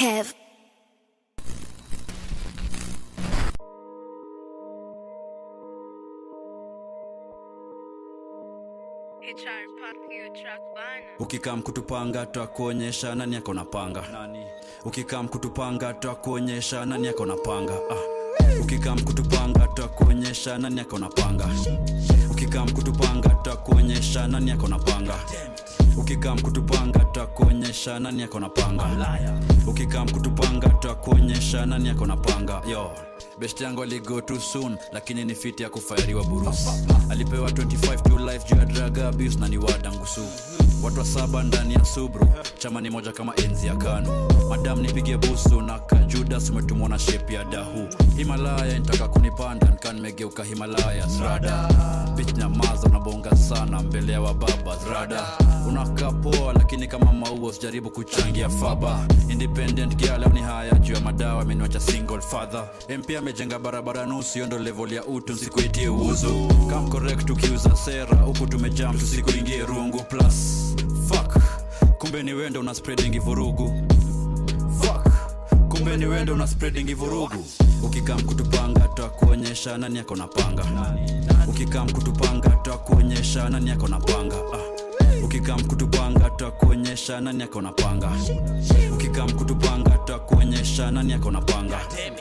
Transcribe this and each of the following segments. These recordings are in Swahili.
Kev. ukikam kutupanga twakuonyesha nani ako na panga ukikam kutupanga twakuonyesha nani ako na panga ah. ukikam kutupanga twakuonyesha nani ako na panga ukikam kutupanga twakuonyesha nani ako na panga ukikam kutupanga twakuonyesha nani ako na panga ukikam kutupanga twakuonyesha nani ako na panga yo best yangu aligo too soon lakini ni fiti ya kufairiwa burusi alipewa 25 to life juu ya drug abuse na ni wadangusu watu wa saba ndani ya subru chama ni moja kama enzi ya kanu madam nipige busu na kajudas umetumwa na shepi ya dahu himalaya nitaka kunipanda nikaa nimegeuka himalaya zrada bich nyamaza unabonga sana mbele ya wababa zrada unakaa poa lakini kama maua usijaribu kuchangia faba independent girl au ni haya juu ya madawa ameniwacha single father mp amejenga barabara nusu hiyo ndo level ya utu nsikuitie uzu kam correct ukiuza sera huku tumejam tusikuingie rungu plus fuck kumbe ni wendo una spreading vurugu fuck kumbe ni wendo una spreading vurugu ukikam kutupanga twakuonyesha nani ako na panga ukikam kutupanga twakuonyesha nani ako na panga ah. ukikam kutupanga twakuonyesha nani ako na panga ukikam kutupanga twakuonyesha nani ako na panga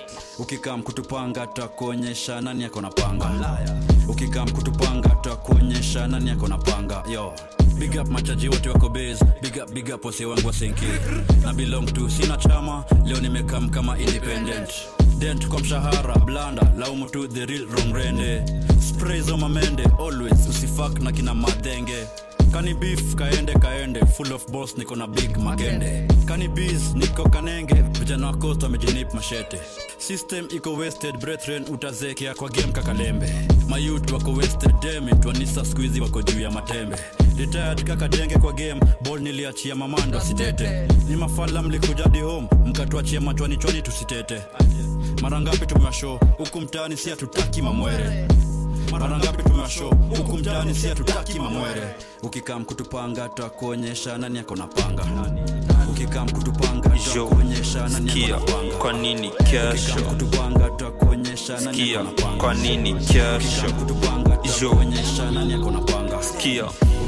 ukikam kutupanga twakuonyesha nani ako na panga ukikam kutupanga twakuonyesha nani ako na panga yo big up machaji wote wako base big up big up wase wangu wasenki na belong to sina chama leo nimekam kama independent dent kwa mshahara blanda laumu tu the real wrong rende spray zo mamende always usifak na kina madenge kani beef kaende kaende full of boss niko na big magende kani bees niko kanenge vijana wa coast wamejinip mashete system iko wasted brethren utazekea kwa game kakalembe mayut wako wasted demit wanisa skuizi wako juu ya matembe retired kakadenge kwa game ball niliachia mamando sitete ni mafala mlikujadi home mkatuachia machwani chwani tusitete mara ngapi tumewasho huku mtaani si hatutaki mamwere mara ngapi tumewasho huku mtaani si hatutaki mamwere ukikam kutupanga twakuonyesha nani ako na panga ukikam kutupanga twakuonyesha nani ako Sikia, na panga kwa nini ukikam kesho kutupanga twakuonyesha nani Sikia, ako na panga kwa nini ukikam kesho kutupanga Jo. twakuonyesha nani ako na panga Sikia,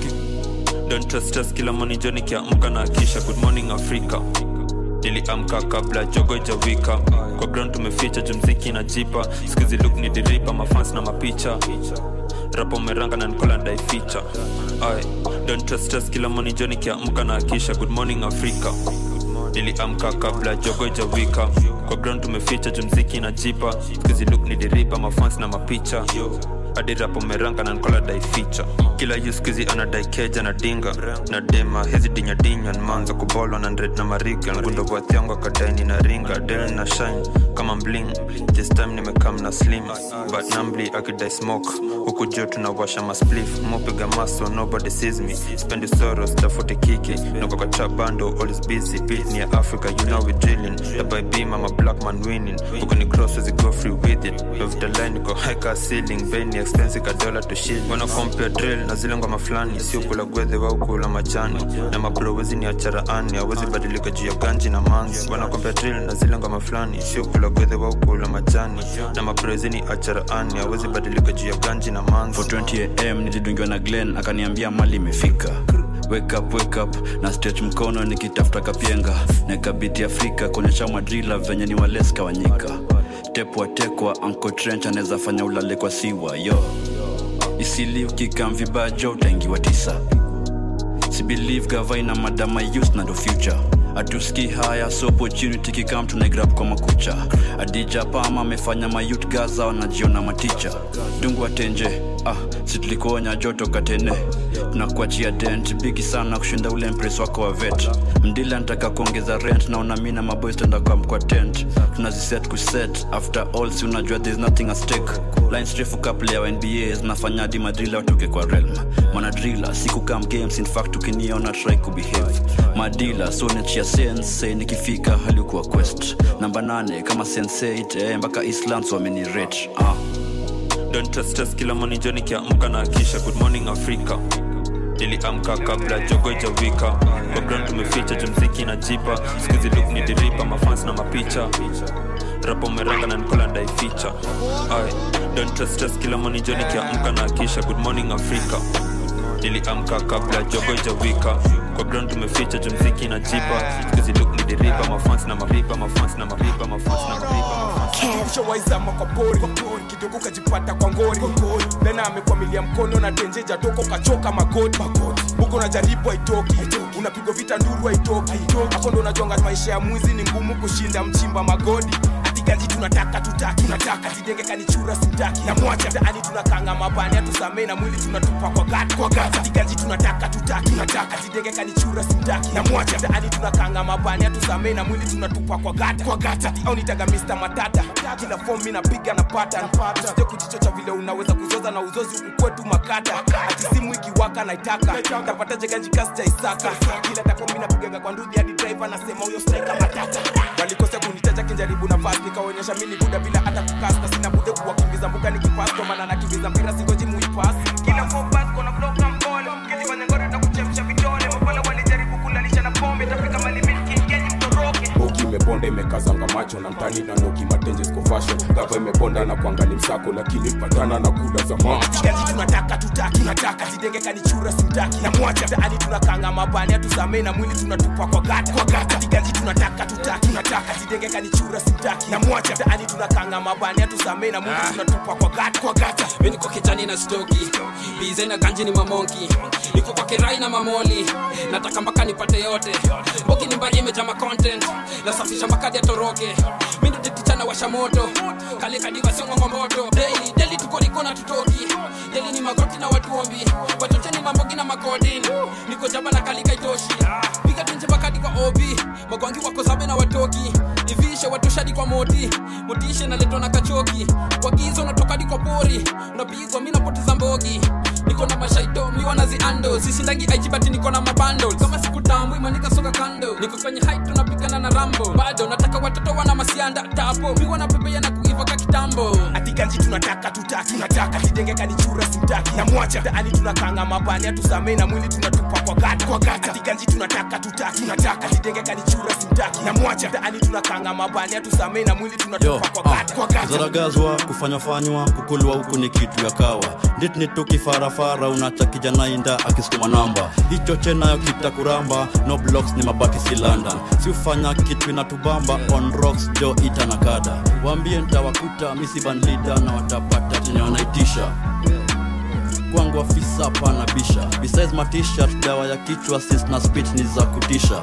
Uki- don't trust stress kila moni jo nikiamka na kisha good morning africa niliamka kabla jogo jawika kwa ground tumeficha jumziki na jipa skuzi look ni diripa mafans na mapicha rapo meranga na nikola ndaificha ai don't trust stress kila moni jo nikiamka na kisha good morning africa niliamka kabla jogo jawika kwa ground tumeficha jumziki na jipa skuzi look ni diripa mafans na mapicha hadi rapo meranga na nkola daificha kila yuskizi anadai keja na dinga na dema hizi dinyadinya nmanza kubolwa na ndred na mariga ngundo bwathiangu akadaini na ringa del na shine kama mbling this time nimekam na slim but nambli akidai smoke huku juu tunawasha masplif mopiga maso nobody sees me spendi soros tafuti kiki niko kwa trap bando always busy beat ni ya africa you know we drilling the by beam I'm a black man winning huku ni cross as go free with it love the line niko high car ceiling beni expensive ka dollar to shilling wana compare drill na zile ngoma fulani sio kula gwedhe au kula majani na mabro wezi ni acharaani hawezi badilika juu ya ganji na manzi wana compare drill na zile ngoma fulani sio kula gwedhe au kula majani na mabro wezi ni acharaani hawezi badilika juu ya ganji na manzi 420 am nilidungiwa na glen akaniambia mali imefika wake up, wake up na stretch mkono nikitafuta kapienga nakabiti afrika kuonyesha madrila venye ni waleska wanyika tepwa tekwa anko trench anaweza fanya ulale kwa siwa yo isili ukikam vibajo utaingiwa tisa sibelieve gavaina madama youth na ndo future atuski haya so opportunity kikam tunaigrab kwa makucha adija pama amefanya mayut gaza wanajiona maticha dungu atenje ah situlikuonya joto katene tunakuachia dent bigi sana kushinda ule mpres wako wa vet mdila nataka kuongeza rent naona mi na maboys tenda kwa mkwa tent tunaziset kuset after all si unajua there's nothing at stake lines refu couple ya nba zinafanya hadi madrila watoke kwa realm manadrila siku kam games in fact ukiniona try kubehave madila so nachia sense nikifika halikuwa quest namba nane kama sense 8 eh, mpaka islands wamenirate ah. don't trust us kila moni jo nikiamka na kisha good morning africa niliamka kabla jogo ijawika kwa ground tumeficha jumziki na jipa skuzi luk ni diripa mafans na mapicha rapo meranga na nikola ndaificha Aye, don't trust stress kila moni joni kiamka na akisha good morning africa niliamka kabla jogo ijawika kwa ground tumeficha jumziki na jipa skuzi luk ni diripa mafans na mapipa mafans na mapipa mafans na mapipa mafans ushawaizama kwa pori kidogo kajipata kwa ngori lena amekwamilia mkono na tenjeja toko kachoka magoti buko na jaribu haitoki unapigwa vita nduru haitoki hapo ndo unajonga maisha ya mwizi ni ngumu kushinda mchimba magodi ganji tunataka tutaki tunataka tidenge kanichura simtaki na mwacha taani tunakanga mabani atusamee na mwili tunatupa kwa gati kwa gati tiganji tunataka tutaki tunataka tidenge kanichura simtaki na mwacha taani tunakanga mabani atusamee na mwili tunatupa kwa gati kwa gati au nitaga Mr Matata kila form mimi napiga na pattern usije kujichocha vile unaweza kuzoza na uzozi huku kwetu makata ati simu ikiwaka naitaka tapataje ganji kasi cha Isaka kila tako mimi napiga kwa ndudhi hadi driver nasema huyo striker matata walikosea kunitaja kinjaribu nafasi nikaonyesha mimi buda bila hata kukasta sina bude kuwakimbiza mbuga nikipas kwa maana nakimbiza mpira singoji muipas kila focus kona bloka mpole ukifanya ngoro takuchemsha vidole mapole walijaribu kulalisha na pombe tafika malimit kingenyi mtoroke boki imeponda imekazanga macho na mtani na noki matenje ziko fashion gava imeponda na kuangali msako lakini patana na kuda za macho Gaji tunataka tutaki tunataka zidenge kanichura simtaki na mwacha taani tunakanga mabani atusamee na mwili tunatupa kwa gata kwa gata Gaji tunataka tutaki tunataka zidenge kanichura simtaki na mwacha taani tunakanga mabani atusamee na mwili tunatupa kwa gata kwa gata mi niko kijani na stoki bize na ganji ni mamonki niko kwa kirai na mamoli nataka mpaka nipate yote boki ni mbari imejama content nasafisha makadi ya toroke mi ndo tetichana washa moto kale kadiva siongongo moto daily daily tuko niko na tutoki daily ni magoti na watuombi watocheni mambogi na makodin niko jaba na kalika itoshi piga tenje makadi kwa obi magwangi wako sabe na watoki ivishe watoshadi kwa moti motishe naletwa na kachoki kwa gizo natokadi kwa pori unapigwa mi napoteza mbogi niko na mashaito miwa na ziando sisindangi aijibati niko na mabando kama siku tambu imanika soka kando niko kwenye height tunapigana na rambo bado nataka watoto wana masianda tapo miwa na pepea na kuiva ka kitambo ati ganji tunataka tutaki tunataka tidenge kanichura simtaki na mwacha taani tunakanga mabani atusamee na mwili tunatupa kwa gata kwa gata ati ganji tunataka tutaki tunataka tidenge kanichura simtaki na mwacha taani tunakanga mabani atusamee na mwili Yo, tunatupa kwa gata kwa gata zaragazwa kufanyafanywa kukulwa huku ni kitu ya kawa nditnitu kifarafara unacha kijana inda akisukuma namba hicho chenayo kitakuramba no blocks ni mabati si london si ufanya kitu inatubamba on rocks jo ita na kada waambie ntawakuta misibanlida na watapata chenye wanaitisha kwangu afisa pana bisha besides matishat dawa ya kichwa sis na speech ni za kutisha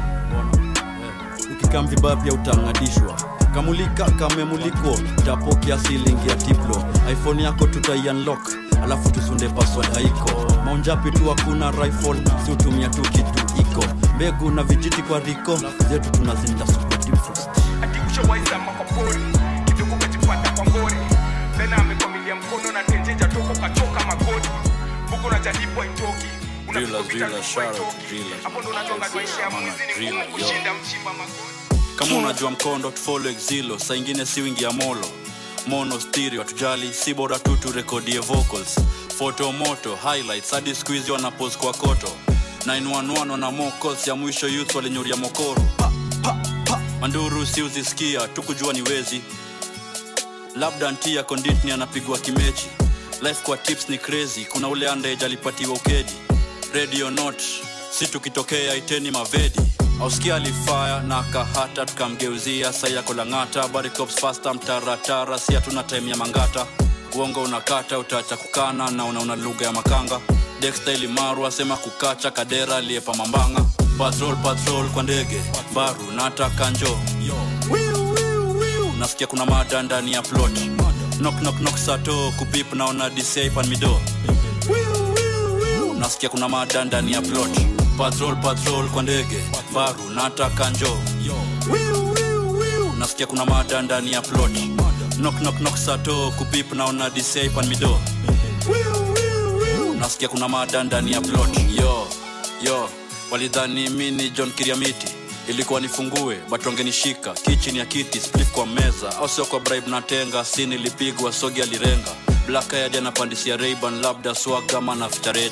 ukikam vibaya pia utangadishwa kamulika kamemuliko tapo kiasi lingi ya tiplo iphone yako tutaiunlock alafu tusunde password haiko maunjapi tu hakuna rifle si utumia tu kitu iko mbegu na vijiti kwa riko zetu tunazinda super deep frost ati ushawaizama kwa pori kidogo kajipata kwa ngori tena amekwamilia mkono na tenjeja toko kachoka magoti buko na jaribu haitoki Unapigwa Drillers, vita drillers, nduru shout out to haitoki. drillers. hapo ndo unajonga maisha ya Mana, mwizi ni driller, ngumu yo. kushinda mchimba magoti kama unajua mkondo tufolo exilo saa ingine si wingi ya molo mono stereo hatujali si bora tu turekodie vocals foto moto highlights hadi squeeze wanapos kwa koto 911 wana mocals ya mwisho youth walinyuria mokoro pa, pa, pa. manduru si uzisikia tukujua ni wezi labda ntia konditni anapigwa kimechi life kwa tips ni crazy kuna ule andage alipatiwa ukedi radio not si tukitokea iteni mavedi auskia alifaya na akahata tukamgeuzia sai yako lang'ata barikops fasta mtaratara si hatuna time ya mangata uongo unakata utaacha kukana na unauna lugha ya makanga dextaili maru asema kukacha kadera aliyepa mambanga patrol patrol kwa ndege baru nataka njo nasikia kuna mada ndani ya plot knock knock knock sato kupip naona dci pan mido nasikia kuna mada ndani ya plot patrol patrol kwa ndege baru nataka njo nasikia kuna mada ndani ya plot knock knock knock sato kupip naona dci pan mido nasikia kuna mada ndani ya plot yo yo walidhani mi ni john kiriamiti ilikuwa nifungue but wangenishika kichini ya kiti splif kwa meza au sio kwa bribe na tenga si nilipigwa sogi alirenga black eyed anapandisia rayban labda swagama na fitareda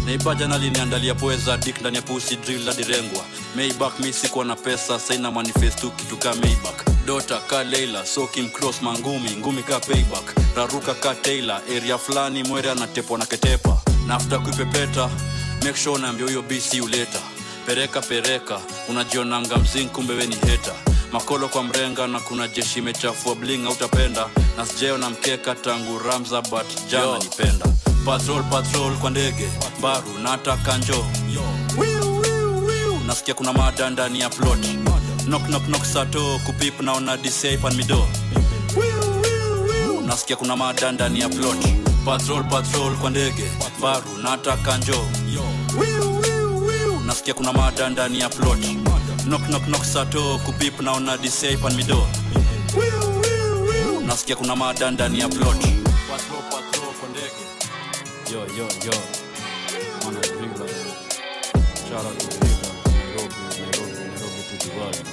neibaja naliniandalia poeza dik ndani ya pusi drill hadi rengwa maybak mi sikuwa na pesa saina manifestu kitu ka maybak dota ka leila sokim cross mangumi ngumi ka payback raruka ka taylor area fulani mwere anatepwa na ketepa na afta kuipepeta make sure naambia huyo bc uleta pereka pereka unajionanga mzing kumbe we ni heta makolo kwa mrenga na kuna jeshi imechafua bling utapenda na sijeo na mkeka tangu ramza but jana nipenda patrol patrol kwa ndege baru nataka njo Wiu, wiu, wiu. nasikia kuna mada ndani ya plot knock knock knock sato kupip naona disaipan mido Wiu, wiu, wiu. nasikia kuna mada ndani ya plot patrol patrol kwa ndege baru nataka njo Wiu, wiu, wiu. nasikia kuna mada ndani ya plot knock knock knock sato kupip naona disaipan mido Wiu, wiu, wiu. nasikia kuna mada ndani ya plot patrol patrol kwa ndege yo yo yo Mwana Drilla. Shout out to Drilla. Nairobi, Nairobi, Nairobi to the world.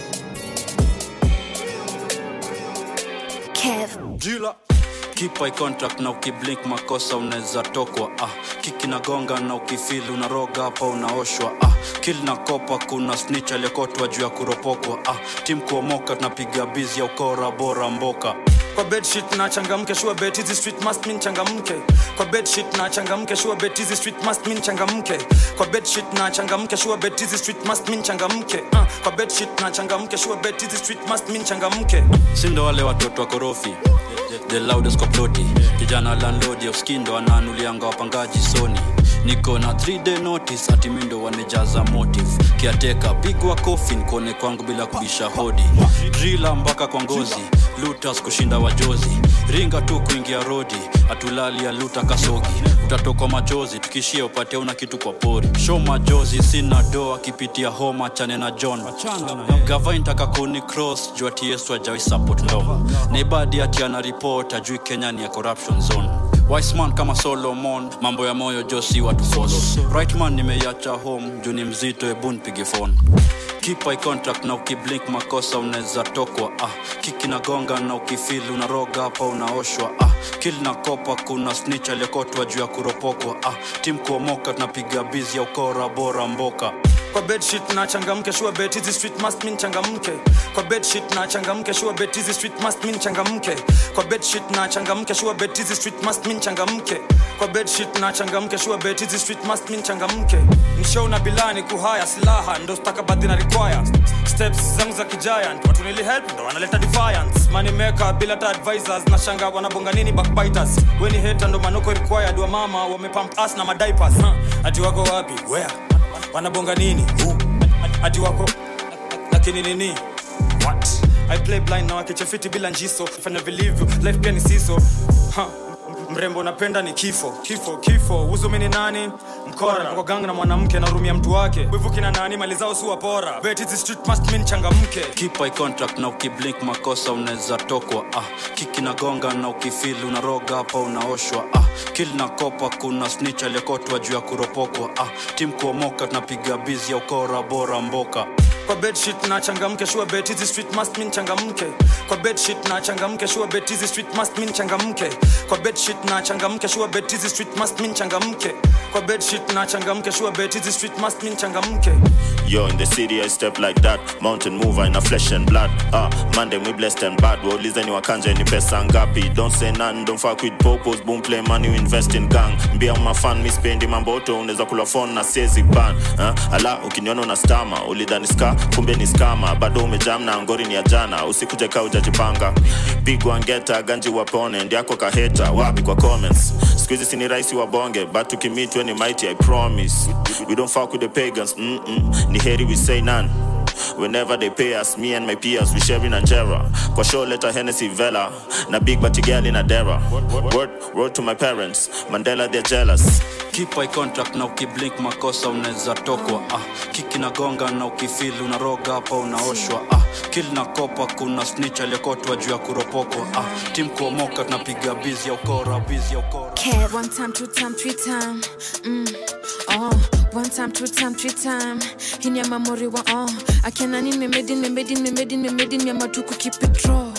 Kev. Drilla. Keep eye contact na ukiblink makosa unaweza tokwa ah. kiki na gonga na ukifili unaroga hapa unaoshwa ah. kil na kopa kuna snitch aliyekotwa juu ya kuropokwa ah. tim kuomoka tunapiga bizi ya ukora bora mboka kwa bedsheet na changamke sure bet hizi street must mean changamke kwa bedsheet na changamke sure bet hizi street must mean changamke kwa bedsheet na changamke sure bet hizi street must mean changamke uh, kwa bedsheet na changamke sure bet hizi street must mean changamke sindo wale watoto wa korofi the loudest kwa ploti kijana landlord ya uskindo ananulianga wapangaji soni niko na 3 day notice ati mindo wamejaza motive kiateka pigwa kofi nikone kwangu bila kubisha hodi drila mpaka kwa ngozi lutas kushinda wajozi ringa tu kuingia rodi atulali ya luta kasogi utatokwa machozi tukishia upate una kitu kwa pori show majozi sina do akipitia homa chane na john gava intaka kuni cross juu ati yesu ajawai support law naibadi ati ana report ajui kenya ni ya corruption zone Wiseman kama Solomon, mambo ya moyo josi watu force. Rightman nimeiacha home, juu ni mzito, hebu nipige phone. Keep eye contact na ukiblink makosa unaweza tokwa ah. Kiki na gonga na ukifili unaroga hapa unaoshwa ah. Kill na kopa kuna snitch aliyekotwa juu ya kuropokwa ah. Tim kuomoka tunapiga bizi ya ukora bora mboka kwa bedsheet na changamke sure bet hizi street must mean changamke kwa bedsheet na changamke sure bet hizi street must mean changamke kwa bedsheet na changamke sure bet hizi street must mean changamke kwa bedsheet na changamke sure bet hizi street must mean changamke nishow na bilani kuhaya silaha ndo stakabadhi na require steps zangu za kigiant watu nili help ndo wanaleta defiance money maker bila ta advisors na shanga wanabonga nini backbiters weni hater ndo manoko required wa mama wamepump us na madiapers huh? ati wako wapi where wanabonga nini Who? ati wako lakini nini what i play blind na wakichefiti bila njiso fanya vilivyo life pia ni siso ha. mrembo napenda ni kifo kifo kifo uzumi ni nani mkora kwa gang na mwanamke narumia mtu wake wivu kina nani mali zao si wapora bet hizi street must mean changamke Keep eye contact na ukiblink makosa unaweza tokwa ah. Kiki na gonga na ukifili unaroga hapa unaoshwa ah. Kill na kopa kuna snitch aliyekotwa juu ya kuropokwa ah. Tim kuomoka tunapiga bizi ya ukora bora mboka kwa bedsheet na changamke sure bet hizi street must mean changamke kwa bedsheet na changamke sure bet hizi street must mean changamke kwa bedsheet na changamke sure bet hizi street must mean changamke kwa bedsheet na changamke sure bet hizi street must mean changamke Yo, in the city I step like that mountain mover in a flesh and blood ah Monday we blessed and bad waulize ni wakanja ni pesa ngapi don't say none don't fuck with popos boom play money you invest in gang mbia mafan mi spendi mamboto unaweza kula phone na siezi ban ah, ala ukiniona una stama ulidhani ska kumbe ni skama bado umejam na ngori ni ya jana usikuje kaa ujajipanga pigwa ngeta ganji wapone ndiako kaheta wapi kwa comments skuizi sini rahisi wabonge but tukimitwe ni mighty i promise we don't fuck with the pagans mm -mm. ni heri we say none Whenever they pay us, me and my peers, we sharing Angera. Kwa show letter Hennessy Vela, na big batty girl in Adera. Word, word to my parents, Mandela they're jealous. Keep eye contact na ukiblink makosa unaweza tokwa ah. Kiki na gonga na ukifili unaroga hapa unaoshwa ah. Kill na kopa kuna snitch aliyekotwa juu ya kuropokwa ah. Tim kuomoka tunapiga bizi ya ukora bizi ya ukora Kev. One time, two time, three time. Mm. Oh. One time, two time, three time. Hii ni ya mamori wa oh. Akiana ni memedi, memedi, memedi, memedi ni ya matuku keep it raw.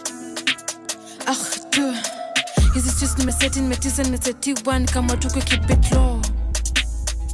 Ah, tu. Hizi streets nimeseti, nimetisa, nimesetiwa ni kama tuku keep it low.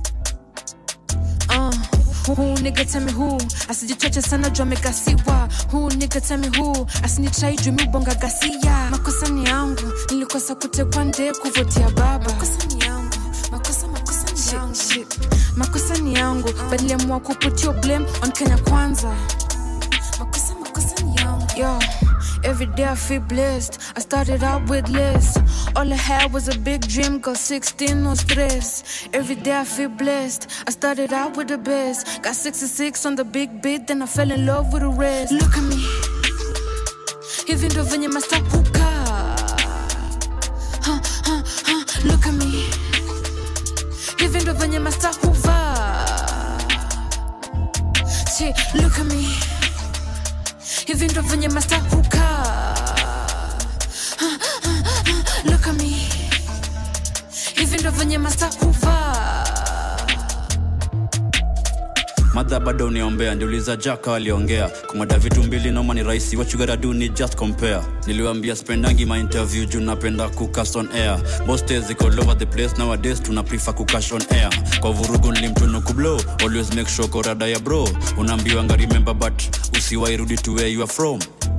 Who nigga tell me who? Asijichoche sana juu amegasiwa. Who nigga tell me who? Asinitrai juu mi bonga gasia. Makosa ni yangu, nilikosa kutekwa nde kuvutia baba. Makosa ni yangu, makosa makosa ni yangu. Shit, shit. Makosa ni yangu, but niliamua kuput your blame on Kenya kwanza. Makosa makosa ni yangu. Yo, every day I feel blessed. I started out with less. All I had was a big dream, got 16, no stress. Every day I feel blessed. I started out with the best. Got 66 on the big beat, then I fell in love with the rest. Look at me. Hivi ndo venye masta hukaa. Huh, huh, huh. Look at me. Hivi ndo venye masta huvaa. Shit, look at me. Hivi ndo venye masta hukaa. Huh, huh, huh. Look at me. Hivi ndo venye masta huvaa. madha bado uniombea ndiuliza jaka aliongea kumada vitu mbili noma ni rahisi what you gotta do ni just compare niliwambia spendangi my interview juu napenda kucast on air most days iko all over the place nowadays tuna prefer kucash on air kwa vurugu nilimtunuku blow always make sure korada ya bro unaambiwanga remember but usiwairudi to where you are from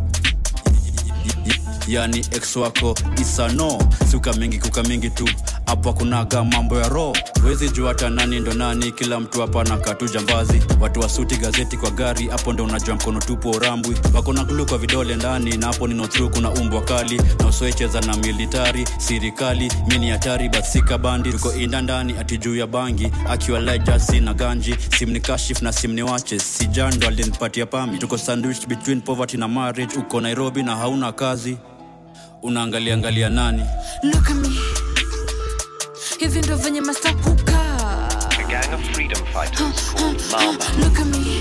yani ex wako isano siuka mingi kuka mingi tu hapo akunaga mambo ya roho wezi jua hata nani ndo nani kila mtu hapa na katu jambazi watu wasuti gazeti kwa gari hapo ndo unajua mkono tupu urambwi wako na glu kwa vidole ndani na hapo nino through kuna umbwa kali na usoecheza na militari sirikali mi ni hatari but sika bandi tuko inda ndani ati juu ya bangi akiwa lejasi na ganji simni kashif na simni wache sijando alinipatia pami tuko sandwich between poverty na marriage uko nairobi na hauna kazi unaangalia angalia nani Look at me. Hivi ndo venye masta hukaa. A gang of freedom fighters called Mama. Look at me.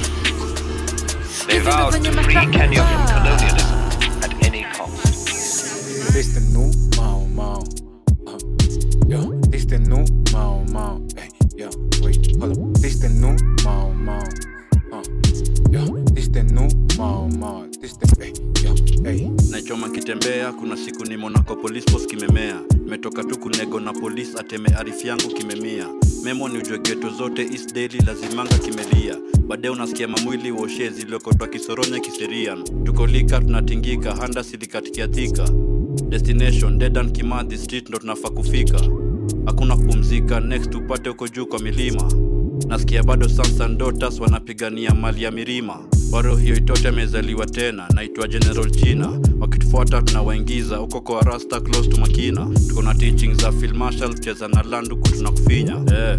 They Hivi ndo vowed venye to masta free Kenya from hukaa. colonialism at any cost. This the new Mao Mao. Uh, yo, this the new Mao Mao. Hey, yo, wait, hold up. This the new Mao Mao. Uh, yo, this the new Mao Mao. This the hey, yo, hey. nachoma kitembea kuna siku ni monaco police post kimemea imetoka tu kunego na polisi ateme arifu yangu kimemia memo ni ujue geto zote east daily lazimanga kimelia baadaye unasikia mamwili woshe ziliokotwa kisoronya kiserian tukolika tunatingika handa silikatikiathika destination dedan kimadhi street ndo tunafaa kufika hakuna kupumzika next upate huko juu kwa milima nasikia bado sansan dotas wanapigania mali ya mirima waro hiyo itote amezaliwa tena naitwa general china wakitufuata tunawaingiza huko kwa rasta close to makina tuko na teaching za Phil Marshall kucheza na landuku tunakufinya eh.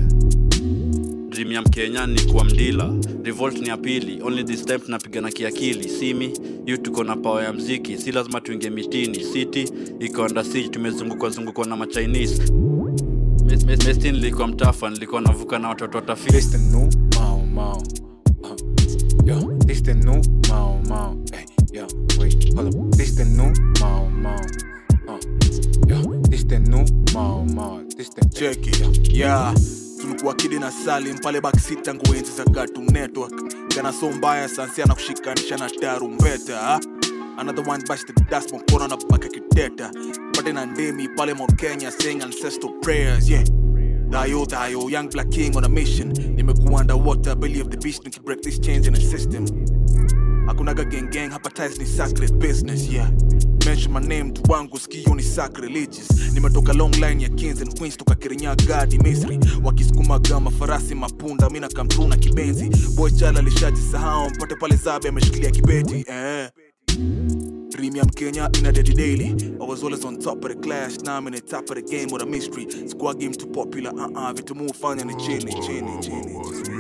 dream ya mkenya ni kuwa mdila revolt ni ya pili only this time tunapigana kiakili simi yu tuko na pawa ya mziki si lazima tuingie mitini city iko under siege tumezungukwa zungukwa na machinese Mes- mes- mesti nilikuwa mtafa nilikuwa navuka na watoto watafiti This the new Mao Mao. Uh, yo, this the new Mao Mao. Hey, yo, wait, hold up. This the new Mao Mao. Uh, yo, this the new Mao Mao. This the cheki yeah tulikuwa kidi na salim pale backseat tangu enzi za Cartoon network gana so mbaya sansia na kushikanisha na tarumbeta ha? another one bash the dust mkono na baka kideta pate na ndemi pale Mount Kenya saying ancestral prayers yeah Dayo, dayo, young black king on a mission nimekuwa underwater belly of the beast nikibreak this change in the system hakunaga gang gang hapa ties ni sacred business yeah mention my name tu wangu skio ni sacrilegious nimetoka long line ya kings and queens toka kirinyaga hadi misri wakisukumaga mafarasi mapunda mina kamtru na kibenzi boy chala lishajisahau mpate pale zabe ameshikilia kibeti eh. Premium Kenya in a daddy daily. I was always on top of the class, now I'm in the top of the game with a mystery. Squad game too popular, uh uh, vitu mu fanya ni chini, chini, chini.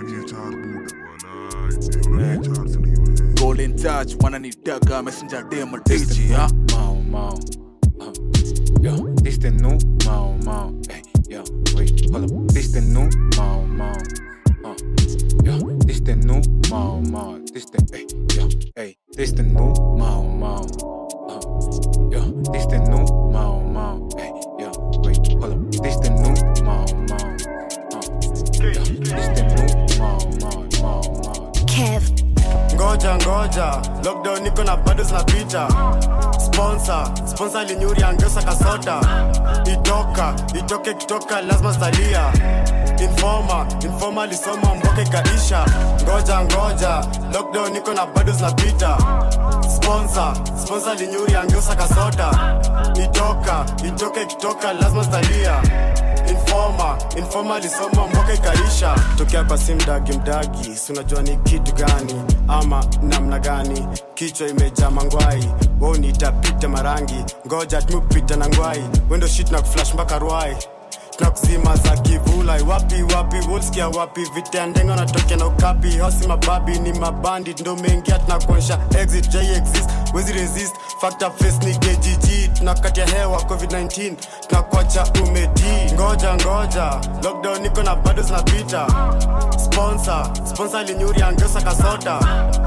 Eh. Golden touch, wananitaka messenger dem This the DJ, new huh? Mao Mao. Uh, yo, this the new Mao Mao. Hey, yo, wait, hold up. This the new Mao Mao. Uh, yo, this the new Mao Mao. This the hey, yo, hey, this the new Mao Mao. Uh, yo, this the new Mao Mao. Hey, yo, wait, hold up. This the new Mao Mao. Uh, yo, this the new Mao Mao Mao Mao. Kev. ngoja ngoja lockdown niko na bado zinapita sponsor sponsor linyuri angeusa kasota itoka itoke kitoka lazima stalia informa informa alisoma mboka ikaisha ngoja ngoja lockdown niko na bado zinapita sponsor sponsor linyuri angeusa kasota itoka itoka ikitoka lazima zitalia informa informa alisoma mboka ikaisha tokea kwa si mdagi mdagi si unajua ni kitu gani ama namna gani kichwa imejaa mangwai wao nitapita marangi ngoja tumepita na ngwai wendo shit na kuflash mpaka rwai tunakuzima za kivulai wapi wapi wolskia wapi vitendengo natokea na ukapi hosi mababi ni mabandi ndo mengia tunakuonyesha exit j exist wezi resist factor face ni kgg tunakatia hewa covid-19 tunakuacha umeti ngoja ngoja lockdown niko na bado zinapita sponsor sponsor linyuri angeusa kasota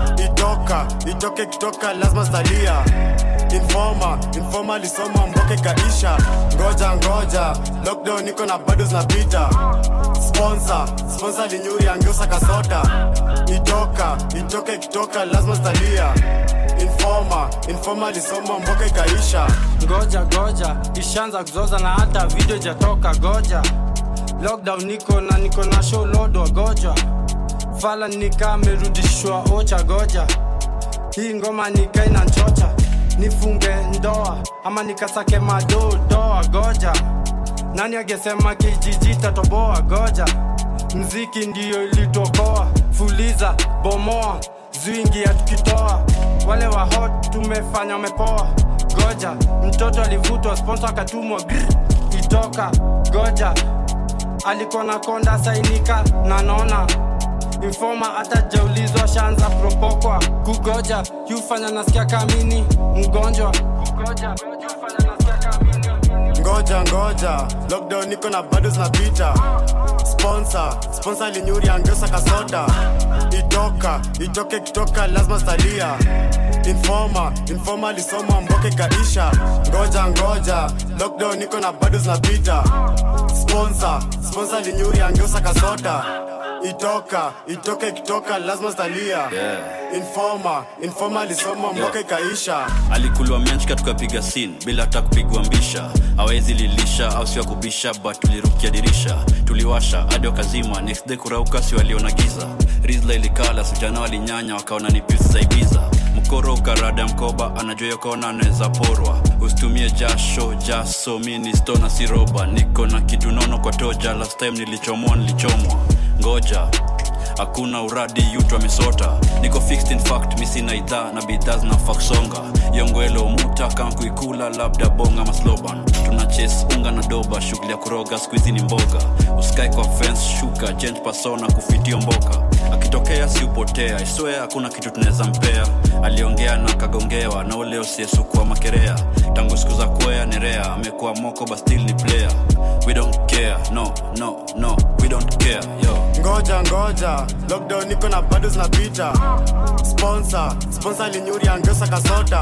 itoka itoke kitoka lazima zitalia informa informa alisoma mboka ikaisha ngoja ngoja lockdown niko na bado zinapita sponsor sponsor linyuri angeusa kasota itoka itoka ikitoka lazima zitalia informa informa alisoma mboka ikaisha ngoja goja ishaanza kuzoza na hata video ijatoka goja lockdown niko na niko na show lodwa goja fala nikamerudishwa ocha goja hii ngoma nikaina nchocha nifunge ndoa ama nikasake madoo doa goja nani agesema kijiji tatoboa goja mziki ndiyo ilitokoa fuliza bomoa zwingi ya tukitoa wale wa hot tumefanya wamepoa goja mtoto alivutwa sponsor akatumwa grr, itoka goja alikuwa na konda sainika na nona informa hata jaulizwa shanza propokwa kugoja yufanya nasikia kamini mgonjwa kugoja yufanya nasikia kamini ngoja ngoja lockdown niko na bado zinapita sponsor sponsor linyuri angeusa kasota itoka itoke kitoka lazima zitalia informa informa alisoma mboka ikaisha ngoja ngoja lockdown niko na bado zinapita sponsor sponsor linyuri angeusa kasota itoka itoke kitoka lazima zitalia Yeah. informa informa alisoma mboka ikaisha alikulwa menchka tukapiga sin bila hata kupigwa mbisha awezi lilisha au sio kubisha but tulirukia dirisha tuliwasha hadi wakazima next day kurauka si waliona giza rizla ilikala sijana walinyanya wakaona ni pisi za ibiza mkoro ukarada mkoba anajua yokona anaweza porwa usitumie jasho jaso mini stona siroba niko na kitu nono kwa toja last time nilichomoa nilichomwa ngoja hakuna uradi yutu amesota niko fixed in fact misina idhaa na bidhaa zinafaksonga yongwelo muta kama kuikula labda bonga masloban tuna ches unga na doba shughuli ya kuroga skuizi ni mboga uskai kwa fence shuka gent pasona kufitio mboka akitokea siupotea iswea hakuna kitu tunaweza mpea aliongea na kagongewa na ule usiesukua makerea tangu siku za kwea nerea amekuwa moko bastil ni player we don't care no no no we don't care yo ngoja ngoja lockdown niko na bado zinapita sponsor sponsor linyuri angeusa kasota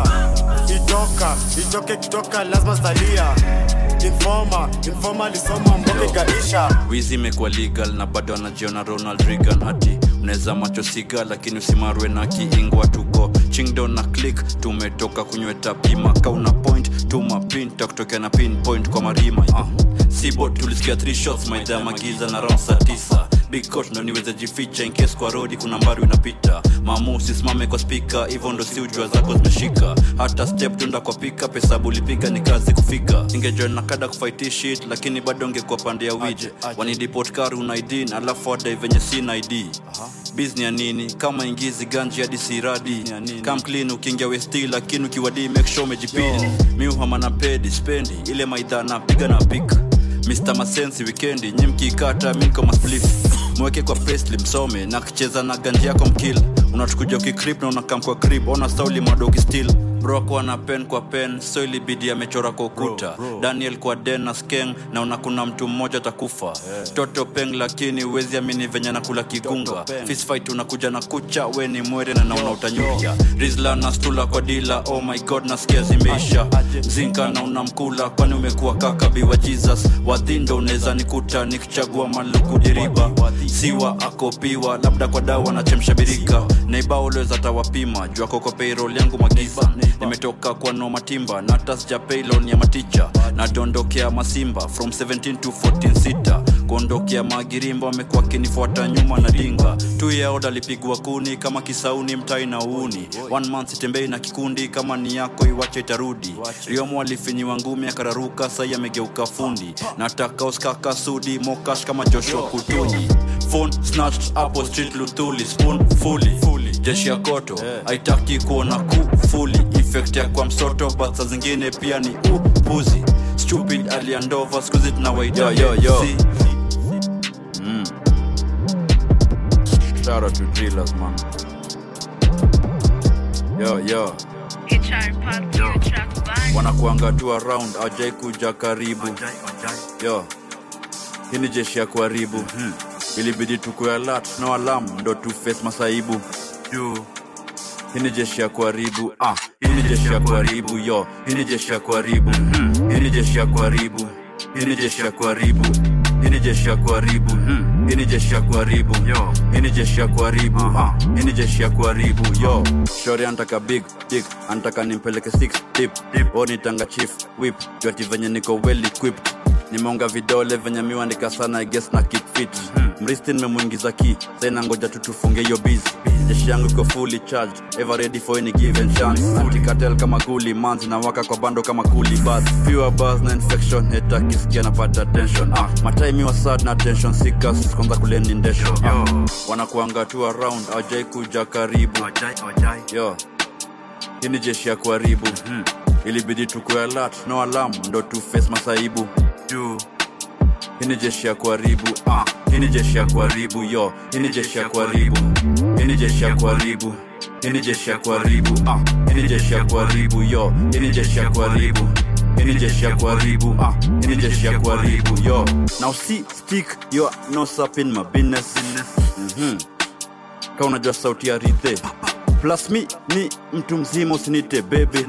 itoka itoke kitoka lazima zitalia informa informa alisoma mboka ikaisha wizi imekuwa legal na bado anajiona ronald regan hati unaweza macho siga lakini usimarwe na kiingwa tuko chingdo na click tumetoka kunyweta pima kauna point tuma pin takutokea na pinpoint kwa marima uh. sibo tulisikia three shots maidha magiza na round saa tisa big coat ndo niweze jificha in case kwa rodi kuna mbari unapita mamu usisimame kwa spika hivyo ndo si ujua zako zimeshika hata step tunda kwa pika pesa bulipiga ni kazi kufika ingejoin na kada kufight shit lakini bado ngekuwa pande ya wije wanidipot kari una id na alafu adai venye sina id bizni ya nini kama ingizi ganji hadi siradi kam clean ukiingia westi lakini ukiwadi make sure umejipini mi uhama na pedi spendi ile maidha napiga na pika Mr. Masensi wikendi nyi mkiikata minko masplif mweke kwa pestli msome na kicheza na ganji yako mkil unatukuja ukikrip na unakam kwa krip ona sauli madogi still bro kwa na pen kwa pen so ilibidi amechora kwa ukuta daniel kwa den na skeng na una kuna mtu mmoja atakufa toto peng lakini uwezi amini venye nakula kigunga fistfight unakuja na kucha we ni mwere na nauna utanyuka rizla na stula kwa dila oh my god nasikia zimeisha zinka na unamkula kwani umekuwa kaka biwa jesus wadhindo unaweza nikuta nikichagua maluku diriba siwa akopiwa labda kwa dawa nachemsha birika neiba ulweza tawapima jua koko payroll yangu magiza nimetoka kwa no matimba na hata sija pay loan ya maticha nadondokea masimba from 17 to 14 sita kuondokea magirimbo amekuwa akinifuata nyuma na dinga tu yaoda alipigwa kuni kama kisauni mtai na uuni one month sitembei na kikundi kama ni yako iwache itarudi riomo alifinyiwa ngumi akararuka sai amegeuka fundi nataka uskaka sudi mokash kama joshua kutunyi phone snatched hapo street luthuli spoon fully jeshi ya koto haitaki kuona kufuli effect ya kwa msoto but saa zingine pia ni upuzi stupid aliandova skuzi tunawaita Yo, yo, yo. Si- Mm. Shout out to drillers, man. Yo, yo. wanakuanga tu around ajai kuja karibu yo hii ni jeshi ya kuharibu ilibidi tukue alert no alarm ndo tu face masaibu Juu. hii ni jeshi ya kuharibu ah, hii ni jeshi ya kuharibu yo hii ni jeshi ya kuharibu hii ni jeshi ya kuharibu hii ni jeshi ya kuharibu hii ni jeshi ya kuharibu hii ni jeshi ya kuharibu yo hii ni jeshi ya kuharibu ah, hii ni jeshi ya kuharibu yo shori antaka big dick antaka nimpeleke six deep deep o nitanga chief whip joti venye niko well equipped nimeonga vidole venye miwandika sana I guess na keep fit mristi nimemwingiza ki saina ngoja tu tufunge hiyo busy jeshi yangu iko fully charged ever ready for any given chance antikatel kama guli manzi na waka kwa bando kama kuli bas pure buzz na infection heta kisikia napata tension ah mataimi wa sad na tension seekers kwanza kuleni ndesho ah, wanakuanga tu around ajai kuja karibu yo hii ni jeshi ya kuharibu ilibidi tukue alert no alarm ndo tu face masaibu juu hii ni jeshi ya kuharibu ah, hii ni jeshi ya kuharibu yo hii ni jeshi ya kuharibu hii ni jeshi ya kuharibu hii ni jeshi ya kuharibu ah, hii ni jeshi ya kuharibu yo hii ni jeshi ya kuharibu hii ni jeshi ya kuharibu ah, hii ni jeshi ya kuharibu yo now see stick your nose up in my business mm-hmm. ka unajua sauti ya rithe plus mi ni mtu mzima usinite bebe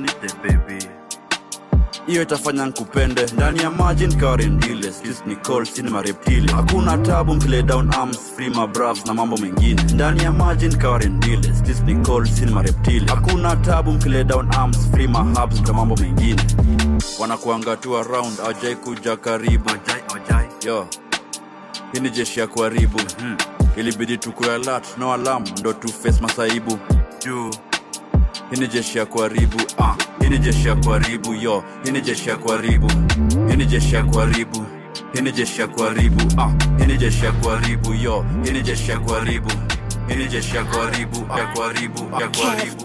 hiyo itafanya nkupende ndani ya maji nikawarendile ni cold cinema reptile hakuna tabu mkile down arms free my bravs na mambo mengine ndani ya maji nikawarendile ni cold cinema reptile hakuna tabu mkile down arms free my hubs na mambo mengine wanakuanga tu around ajai kuja karibu yo hii ni jeshi ya kuharibu ilibidi tukue alert no alarm ndo tu face masaibu juu hii ni jeshi ya kuharibu ah, hii ni jeshi ya kuharibu yo hii ni jeshi ya kuharibu hii ni jeshi ya kuharibu hii ni jeshi ya kuharibu ah, hii ni jeshi ya kuharibu yo hii ni jeshi ya kuharibu hii ni jeshi ya kuharibu ah, ya kuharibu ah, ya kuharibu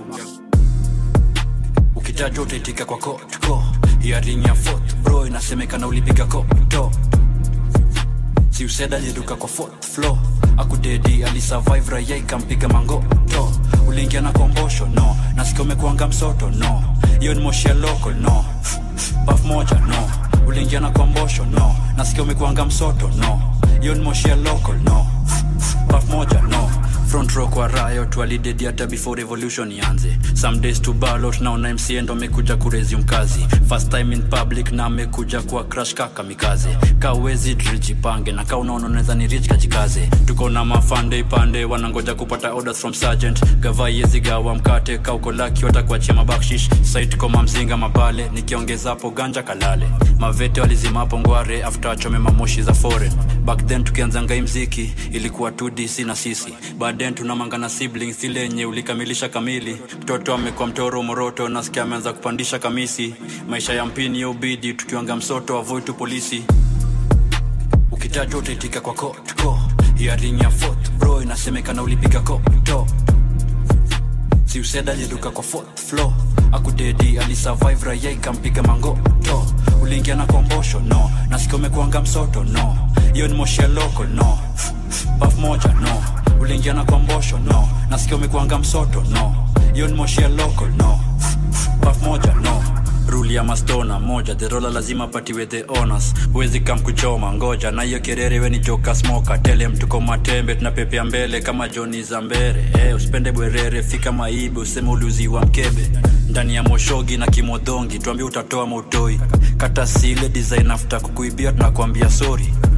ukitajwa utaitika kwa kotko hiaring ya fourth bro inasemekana ulipiga koto si useda aliruka kwa fourth floor akudedi alisurvive raia ikampiga mangoto uliingia na kombosho no nasikia umekuanga msoto no hiyo ni moshi ya local no paf moja no uliingia na kombosho no nasikia umekuanga msoto no hiyo ni moshi ya local no paf moja no front row kwa riot walidedi hata before revolution ianze some days to ballot naona mca ndo amekuja kuresume kazi first time in public na amekuja kuwa crash kaka mikaze kawezi drijipange na ka unaona unaweza ni rich kajikaze tuko na mafande ipande wanangoja kupata orders from sergeant gavaiezi gawa mkate kauko laki watakuachia mabakshish site koma mzinga mabale nikiongezapo ganja kalale mavete walizimapo ngware after achome mamoshi za foreign back then tukianzanga hii mziki ilikuwa 2dc na sisi baadaye tunamangana siblings ile yenye ulikamilisha kamili mtoto amekuwa mtoro moroto nasikia ameanza kupandisha kamisi maisha ya mpini ya ubidi tukiwanga msoto avoid tu polisi ukitajwa utaitika kwa kotko hiaring ya fourth bro inasemekana ulipiga koto si useda aliruka kwa fourth floor akudedi alisurvive raia ikampiga mangoto uliingia na kombosho no nasikia umekuanga msoto no hiyo ni moshi ya local no paf moja no uliingia na kombosho no nasikia umekuanga msoto no hiyo ni moshi ya local no paf moja no ruli ya mastona moja derola lazima patiwe the honors huwezi kam kuchoma ngoja na hiyo kerere weni joka smoka tele mtuko matembe tunapepea mbele kama joni za mbere eh, usipende bwerere fika maibe useme uliuziwa mkebe ndani ya moshogi na kimodhongi tuambie utatoa mautoi kata sile design after kukuibia tunakwambia sorry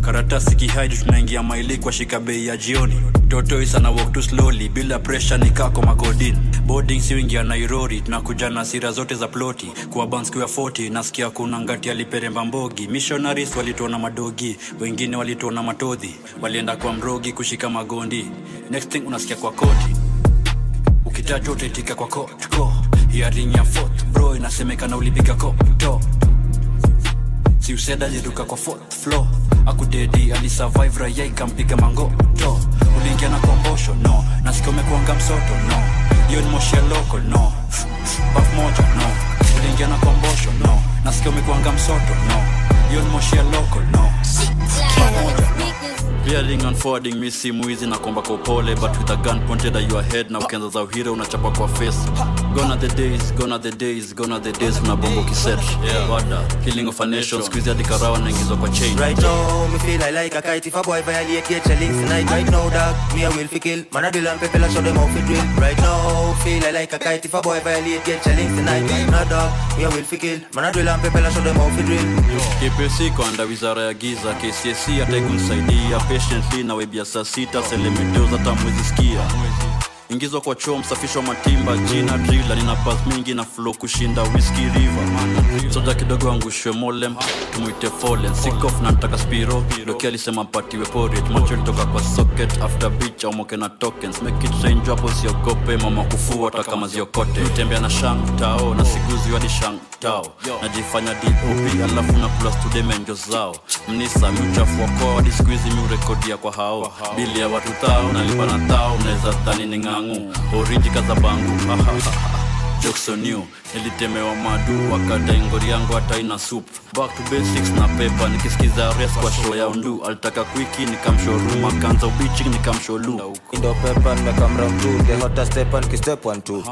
karatasi kihaidi tunaingia maili kwa shika bei ya jioni totoi sana walk too slowly bila pressure ni kako makodin boarding siuingia nairori tunakuja na sira zote za ploti kwa banskia 40 nasikia kuna ngati aliperemba mbogi missionaries walituona madogi wengine walituona matodhi walienda kwa mrogi kushika magondi next thing unasikia kwa koti ukitajwa utaitika kwa kotko hiaring ya fourth bro inasemekana ulipiga koto si useda aliruka kwa fourth floor akudedi alisurvive raya ikampiga mangoto uliingia na kombosho no nasikia umekuanga msoto no hiyo ni moshi ya loko no baf moja no uliingia na kombosho no nasikia umekuanga msoto no hiyo ni moshi ya loko no Baf moja no Reeling and forwarding mi simu hizi na komba kwa upole but with a gun pointed at your head na ukianza za uhira unachapa kwa face gone are the days gone are the days gone are the days kuna bombo kiset yeah. wada killing of a nation squeeze hadi karawa naingizwa kwa chain Right now, me feel I like a kite If a boy violate get your links tonight Right now, dog, me I will fi kill Man, I do and people I show them how fi drill Right now, feel I like a kite If a boy violate get your links tonight Nah, dog, me I will fi kill Man, I do and people I show them how fi drill KPC kwanda wizara ya giza KCSE hata ikunisaidia patiently na webia saa sita selemeteo hata mwezi sikia ingizwa kwa choo msafishwa matimba jina drila nina bas mingi na flow kushinda whisky river soja kidogo angushwe molem tumwite folen sikof na ntaka spiro doki alisema mpatiwe porit macho litoka kwa socket after beach au moke na tokens make it range hapo siogope mama kufua hata kama ziokote utembea na shang tao na siguzi hadi shang tao najifanya dop alafu na plus tudemenjo zao mnisa miuchafua kwao hadi skuizi miurekodia kwa hao bili ya watu thao nalipa na thao naweza dhani ni ng'ang'u oriji kaza bangu joksoniu nilitemewa madu wakati ngori yangu hata ina sup back to basics na pepa nikisikiza res kwa show ya undu alitaka kwiki nikamshoruma kanza ubichi nikamsholu Indo pepa nimekamra mtu The hottest step on step one two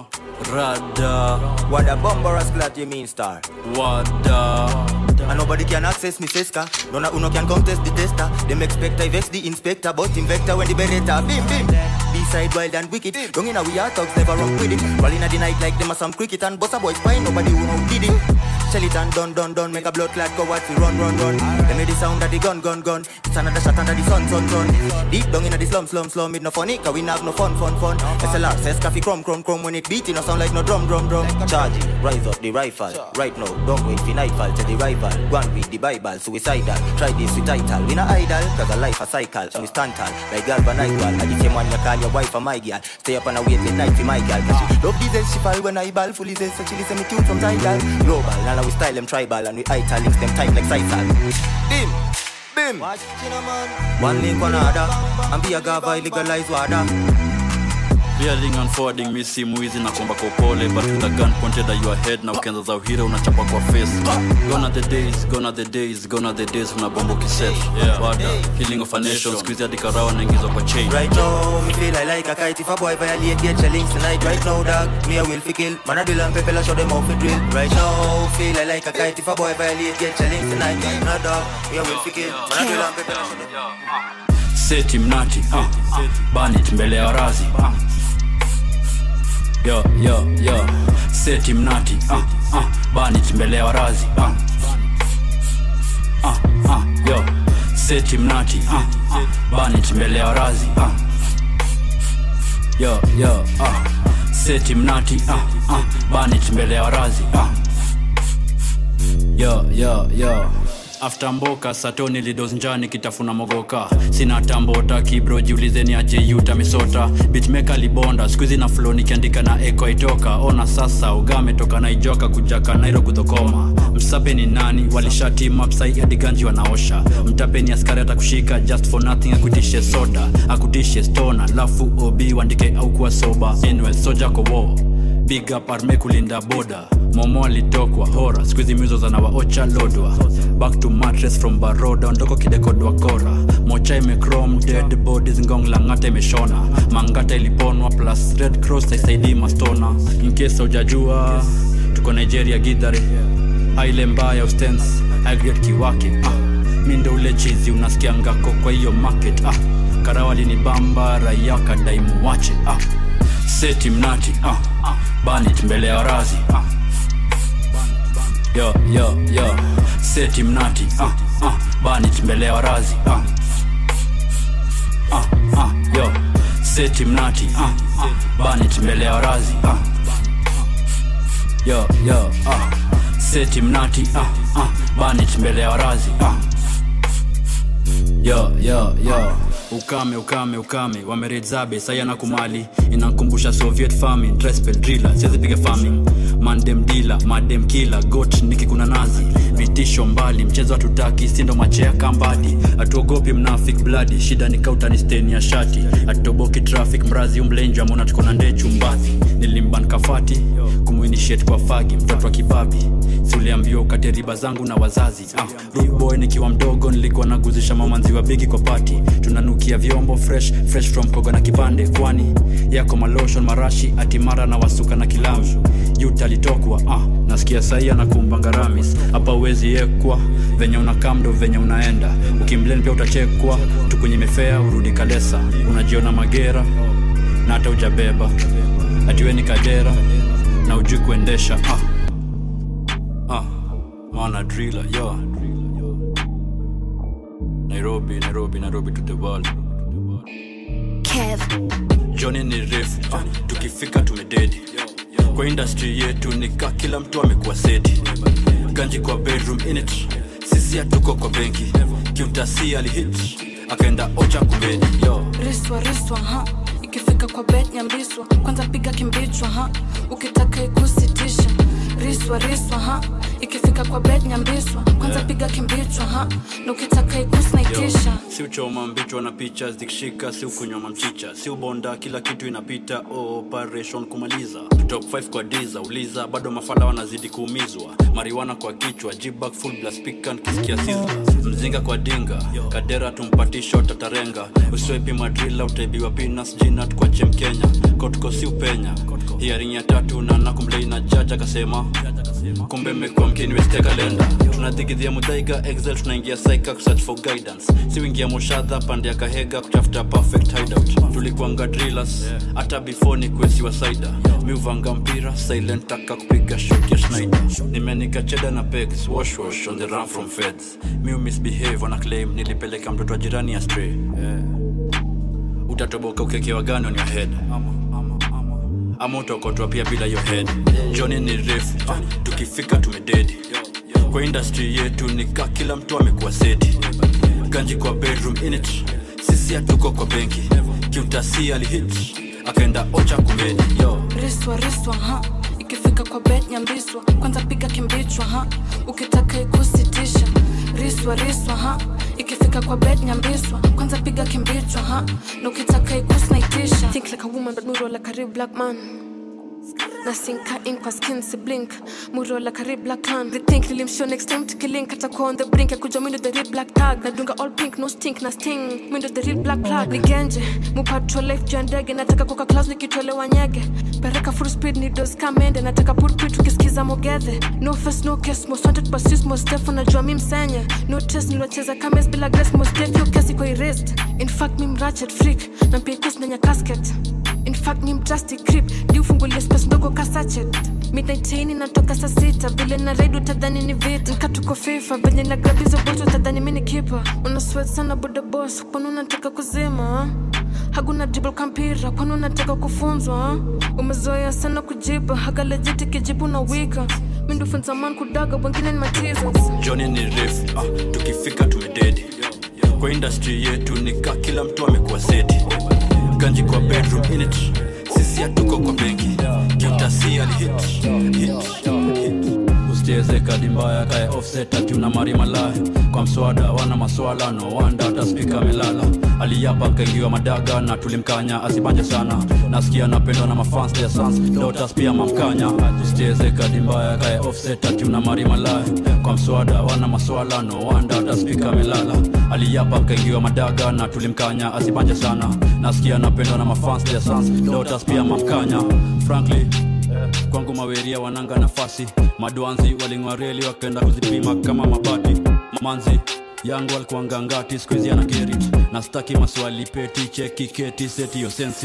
Rada What a bombarous glad you mean star Wada And nobody can access me seska Nona uno can contest the tester Them expect I vex the inspector But invector when the beretta Bim bim B-side wild and wicked Young in a we are thugs never wrong with it Roll in the night like them a some cricket And boss a boy spine Nobody who know who did it Shell it and done done done Make a blood clot go what we run run run Let me the sound of the gun gun gun It's another shot under the sun sun sun Deep down in the slum slum slum It no funny cause we have no fun fun fun SLR says coffee crumb crumb crumb When it beat it no sound like no drum drum drum Charge it, rise up the rifle Right now don't wait for nightfall Tell the rival Go and read the bible Suicidal Try this with title We not idle Cause a life a cycle And we stand tall Like galvanized wall And the same one you call your wife or my girl Stay up on a wait late night for my girl Cause she love these she fall when I ball Fully says so she listen me tune from tidal Global Now we style them tribal And we ital links them tight like Sisal Bim Bim One link one other And be a gava legalize water Reeling and forwarding mi simu hizi na komba kwa upole but with a gun pointed at your head na ukianza za uhira unachapa kwa face gone are the days gone are the days gone are the days una bombo kiset yeah. wada killing of a nation squeeze hadi karawa naingizwa kwa chain Right now, me feel I like a kite If a boy violate, get your links tonight Right now, dog, me I will fi kill Man, I drill and people I show them how fi drill Right now, feel I like a kite If a boy violate, get your links tonight No, dog, me I will fi kill Man, I drill and people I show them seti mnati uh, banit mbele ya razi uh. yo yo yo seti mnati uh, uh, banit mbele ya razi uh. Uh, uh, yo seti mnati uh, uh, banit mbele ya razi uh. yo yo uh. seti mnati uh, uh, banit mbele ya razi uh. yo yo yo after mboka satoni lidos njani kitafuna mogoka sina tambota kibro jiulizeni aje yuta misota bitmeka libonda skuizi na flo nikiandika na eko itoka ona sasa ugame toka naijoka kujaka nairo kudhokoma msape ni nani walishatimapsai adiganji wanaosha mtapeni askari atakushika just for nothing akutishe soda akutishe stona lafu obi wandike au kuwa soba anyway, soja kowo big up arme kulinda boda momo alitokwa hora skuizi mizo zanawaocha lodwa back to mattress from baroda ondoko kidekodwa kora mocha imecrom dead bodies ngong langata imeshona mangata iliponwa plus red cross aisaidii mastona inkesa ujajua tuko nigeria gidhare aile mbaya ustens agret kiwake ah. mi ndo ule chizi unasikia ngako kwa hiyo market ah. karawali ni bamba raia kadaimu wache ah. seti mnati ah. banit mbele ya razi ah yo yo yo seti mnati uh, ah, banit mbele ya warazi ah. Ah, ah, yo seti mnati ah, ah, banit mbele ya warazi ah. yo yo ah. seti mnati ah, ah, banit mbele ya warazi ah. yo yo yo ukame ukame ukame wameredzabe sayana kumali inankumbusha soviet farming drespel driller siwezipiga farming mandem dila madem kila got nikikuna nazi vitisho mbali mchezo hatutaki sindo machea kambadi hatuogopi mnafik bladi shida ni kautani steni ya shati hatutoboki traffic mrazi umlenjwa mona tuko na ndee chumbathi nilimban kafati kumuinitiate kwa fagi mtoto wa kibabi siuliambiwa ukate riba zangu na wazazi ah, rude boy nikiwa mdogo nilikuwa naguzisha mamanziwa bigi kwa pati tunanukia vyombo fresh fresh from koga na kipande kwani yako maloshon marashi atimara na wasuka na kilami yut alitokwa ah, nasikia sahi anakumba ngaramis hapa uwezi ekwa venye unakamdo venye unaenda ukimlen pia utachekwa tukunye mefea urudi kalesa unajiona magera na hata ujabeba atiwe ni kadera na ujui kuendesha ah. Ah, maana driller yo nairobi nairobi nairobi to the world joni ni refu ah, tukifika tumededi kwa industry yetu nika kila mtu amekuwa seti ganji kwa bedroom init sisi hatuko kwa benki kiutasi alihit akaenda ocha kumedi yo riswa riswa ha ikifika kwa bet nyambiswa kwanza piga kimbichwa ha ukitaka ikusitisha riswa riswa ha ikifika kwa bet nyambiswa kwanza Yeah. piga kimbichwa ha na ukitaka ikusnaitisha si uchoma mbichwa na picha zikishika si ukunywa mamchicha si ubonda kila kitu inapita operation kumaliza top 5 kwa diza uliza bado mafala wanazidi kuumizwa mariwana kwa kichwa jibak full blast speaker nikisikia sizzla mzinga kwa dinga kadera tumpati shot atarenga uswepi madrila utaibiwa pinas jinat kwa chem kenya kotko si upenya hiaring ya tatu na nakumlei na jaja akasema kumbe mmekuwa mkiniweste kalenda tunadhigidhia mudhaiga excel tunaingia saika kusearch for guidance siuingia moshadha pande ya kahega kutafuta perfect hideout tulikuanga drillers hata before ni kuesiwa saida miuvanga mpira silent taka kupiga shot ya schneider nimenika cheda na pegs wash wash on the run from feds miu misbehave wana claim nilipeleka mtoto wa jirani ya stray yeah. utatoboka ukekewa gani on your head ama utokotwa pia bila your head joni ni refu ah, tukifika tumededi kwa industry yetu nika kila mtu amekuwa seti ganji kwa bedroom init sisi hatuko kwa benki kiutasi alihit akaenda ocha kumedi yo riswa riswa ha ikifika kwa bet nyambiswa kwanza piga kimbichwa ha ukitaka ikusitisha riswa riswa ha ikifika kwa bet nyambiswa kwanza piga kimbichwa ha na ukitaka ikusnaitisha think like a woman but muro like a real black man nasinka in kwa skin si blink muro like a real black hand they think nilimshow next time tukilink atakuwa on the brink ya kuja mindo the real black tag nadunga all pink no stink na sting mindo the real black plug nigenje mupatro life juu ya ndege nataka koka class nikitolewa nyege pereka full speed ni dos kamende nataka pulpit ukisikiza mogedhe no face no case most wanted basis most step unajua mi msenye no test nilocheza kames bila grace most death yo kesi kwa erased in fact mi mrachet freak na pia kus nenya casket in fact ni mdrastic crip liufungulia space ndogo kasachet midnightaini natoka saa sita vile na reid utadhani ni vita nkatuko fifa venye na grabizo bot utadhani mi ni kipa una sweat sana boda boss kwani unataka kuzima haguna dribble kampira kwani unataka kufunzwa umezoea sana kujiba hagalejiti kijibu na wika mindufunza man kudaga wengine ni matizas joni ni refu ah, tukifika tumededi kwa industry yetu nika kila mtu amekuwa seti ganji kwa bedroom init sisi hatuko kwa benki kiutasi alihit hit, hit. usicheze kadi mbaya kae offset ati una mari malaya kwa mswada wana maswala no wanda hata spika amelala aliyapa kaingiwa madaga na tulimkanya asibanje sana nasikia napendwa na mafans ya sans dotas pia mamkanya usicheze kadi mbaya kae offset ati una mari malaya kwa mswada wana maswala no wanda hata spika amelala aliyapa kaingiwa madaga na tulimkanya asibanje sana nasikia napendwa na mafans ya sans dotas pia mamkanya frankly kwangu maweria wananga nafasi madwanzi waling'wareli wakaenda kuzipima kama mabati manzi yangu alikuanga ngati skuizi ana gerit na staki maswali peti cheki keti seti yo sensi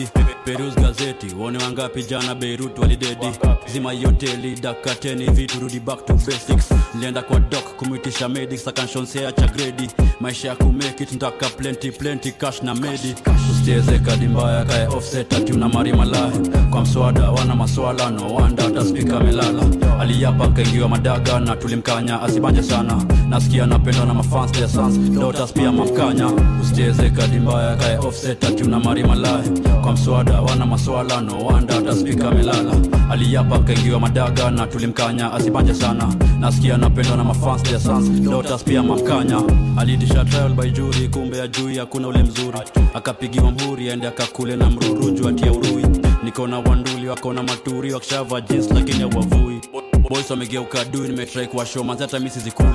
perus gazeti uone wangapi jana beirut walidedi zima hii hoteli dakateni vitu rudi back to basics nilienda kwa dok kumwitisha medics akanshonsea cha gredi maisha ya kumekit ntaka plenty plenty cash na medi usicheze kadi mbaya kae offset ati una mari malahi kwa mswada wana maswala no wanda hata spika melala aliyapa kaingiwa madaga na tulimkanya asibanje sana nasikia napendwa na mafans ya sans dotas pia mamkanya usicheze kadi mbaya kae offset ati una mari malahi kwa mswada wana maswala no wanda hata spika melala aliyapa kaingiwa madaga na tulimkanya asibanje sana nasikia napendwa na mafans ya sans dotas pia mamkanya aliitisha trial by jury kumbe ya jui hakuna ule mzuri akapigiwa mhuri aende akakule na mruruju atia urui niko na wanduli wako na maturi wakishava jeans lakini hawavui boys wamegeuka dui nimetrai kuwashow manzi hata misi zikuli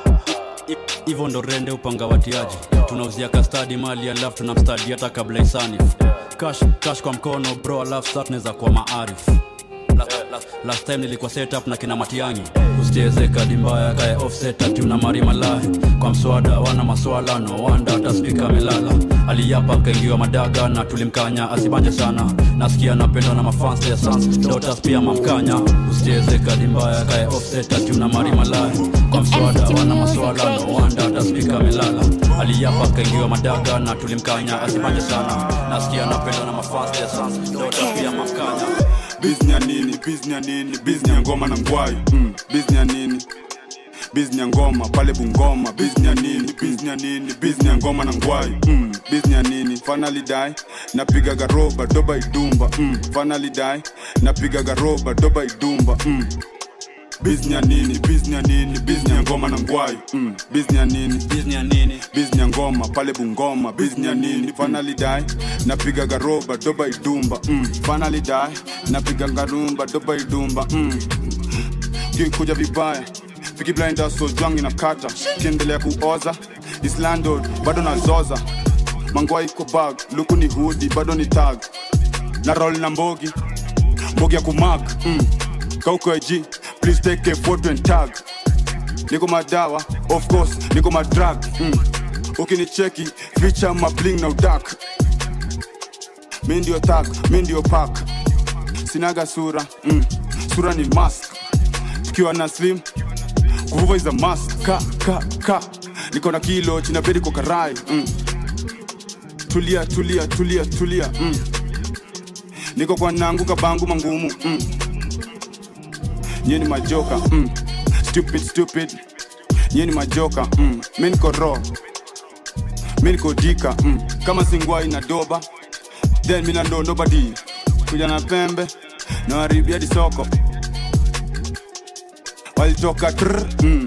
hivyo ndo rende upanga watiaji tunauzia kastadi mali alafu tunamstadi hata kabla isani cash, cash kwa mkono bro alafu sa tunaweza kuwa maarif last, last, last time nilikuwa setup na kina matiangi usicheze kadi mbaya kae offset ati una mari malahi kwa mswada wana maswala no wanda hata spika melala aliyapa kaingiwa madaga na tulimkanya asibanje sana nasikia napendwa na mafans ya sans dotas pia mamkanya usicheze kadi mbaya kae offset ati una mari malahi kwa mswada wana maswala no wanda hata spika melala aliyapa kaingiwa madaga na tulimkanya asibanje sana nasikia napendwa na mafans ya sans dotas pia mamkanya bizni ya nini bizni ya nini bizni ya ngoma na ngwai mm. bizni ya nini bizni ya ngoma pale bungoma bizni ya nini bizni ya nini bizni ya ngoma na ngwai mm. bizni ya nini finally die napiga garoba doba idumba mm. finally die napiga garoba doba idumba mm. bizni ya nini bizni ya nini bizni ya ngoma na ngwai mm. bizni ya nini bizni ya nini bizni ya ngoma pale bungoma bizni ya nini finally die napiga garoba doba idumba mm. finally die napiga garumba doba idumba mm. kikuja vibaya Piki blinder so jwangi inakata kiendelea kuoza islandod bado nazoza mangwa iko bag luku ni hudi bado ni tag na roll na mbogi mbogi ya kumag mm. kauko ig please take a photo and tag niko madawa of course niko madrag mm. ukinicheki ficha mabling na udak mi ndio tag mi ndio pak sinaga sura mm. sura ni mask tukiwa na slim kuvuva is a must ka ka ka niko na kilo china bedi kwa karai mm. tulia tulia tulia tulia mm. niko kwa nangu kabangu mangumu mm. nyie ni majoka mm. stupid stupid nyie ni majoka mm. mi niko ro mi niko dika mm. kama singwai na doba then mina ndo nobody kuja na pembe na haribia di soko walitoka tr mm.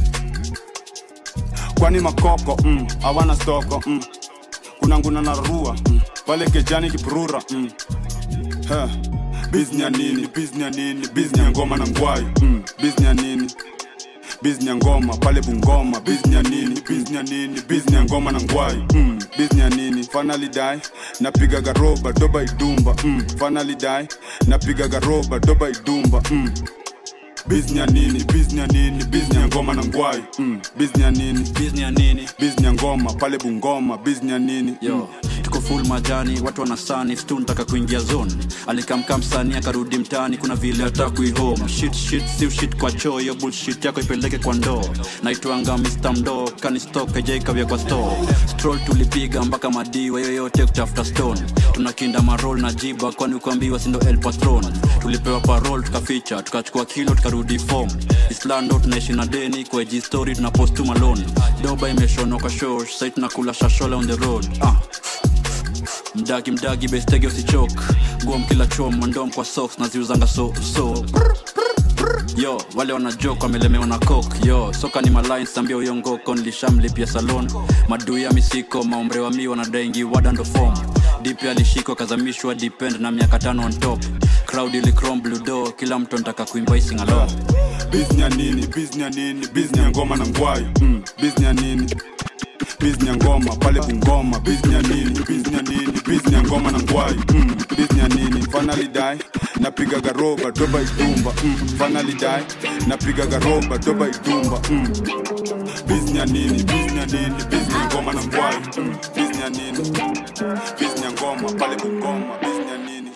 kwani makoko mm. hawana stoko mm. kuna nguna na rua mm. pale kejani kipurura mm. Huh. bizni ya nini bizni ya nini bizni ya ngoma na ngwai mm. bizni ya nini bizni ya ngoma pale bungoma bizni ya nini bizni ya nini bizni ya ngoma na ngwai mm. bizni ya nini finally die napiga garoba doba idumba mm. finally die napiga garoba doba idumba mm. bizni ya nini bizni ya nini bizni ya ngoma na ngwai mm. bizni ya nini bizni ya nini bizni ya ngoma pale bungoma bizni ya nini yo tuko full majani watu wanasani stu ntaka kuingia zone alikamka msani akarudi mtani kuna vile atakui home shit shit si shit kwa choo hiyo bullshit yako ipeleke kwa ndoo naitwanga mr mdo kanistok ejaikavya kwa store stroll tulipiga mpaka madiwa yoyote kutafuta stone tunakinda marol na jiba kwani ukuambiwa sindo el patron tulipewa parol tukaficha tukachukua kilo tukarudi form islando tunaishi na deni kwa eji story tunapost tu malone doba imeshonwa kwa show sai tunakula shashola on the road ah mdagi mdagi bestege usichok guom kila chom mandom kwa socks naziuzanga so so yo wale wanajok wamelemewa na kok yo soka ni malin sambia uyongoko nilishamlipia salon madui ya misiko maombre wa mi wanadaingi wadando fom dipi alishikwa kazamishwa depend na miaka tano on top crowd ilikrom bludo kila mtu anataka kuimba isingalo bizni ya nini bizni ya nini bizni ya ngoma na ngwai mm. bizni ya nini bizni ya ngoma pale bungoma bizni ya nini bizni ya nini bizni ya ngoma na ngwai mm. bizni ya nini finally die napiga garoba doba idumba mm. finally die napiga garoba doba idumba mm. bizni ya nini bizni ya nini bizni ya ngoma na ngwai mm. bizni ya nini bizni ya ngoma pale bungoma bizni ya nini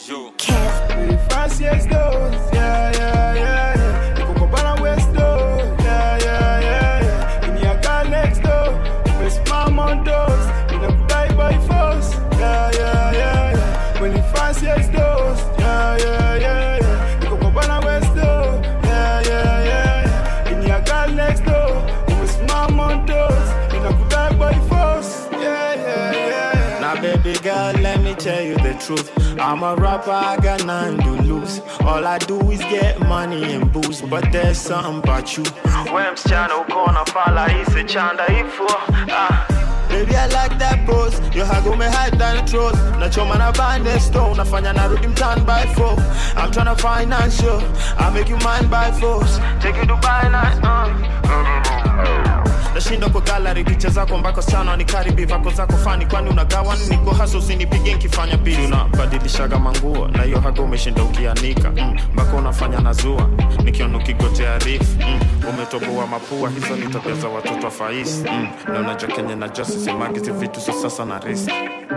Fast yes those, yeah, yeah, yeah, yeah. Nikokopana west door, yeah, yeah, yeah, yeah. In your car next door, with my montos, in a die by force, yeah, yeah, yeah, yeah. When you fast yes those, yeah, yeah, yeah, yeah. Nikokopana west door, yeah, yeah, yeah, yeah. In your car next door, with my montos, in a die by force, yeah, yeah, yeah, yeah. Now, baby girl, let me tell you the truth. I'm a rapper, I got nothing to lose. All I do is get money and booze, but there's something about you. When msichana ukona fala ise chanda ifo ah. Baby, I like that pose. You hago me high than the throat. Nachoma na bande stone. Nafanya narudi mtan by four. I'm tryna finance you. I make you mine by force. Take you Dubai night. Uh. nashinda kwa gallery picha zako mbako sana nikaribi vako zako fani kwani unagawa niko haso usinipige nkifanya bili unabadilishaga manguo na hiyo haga umeshinda ukianika mm, mpaka unafanya nazua nikiona ukigotea rif mm, umetoboa mapua hizo ni tabia za watoto wa faisi mm, na unajua kenye na justice imagizi vitu so sasa na risk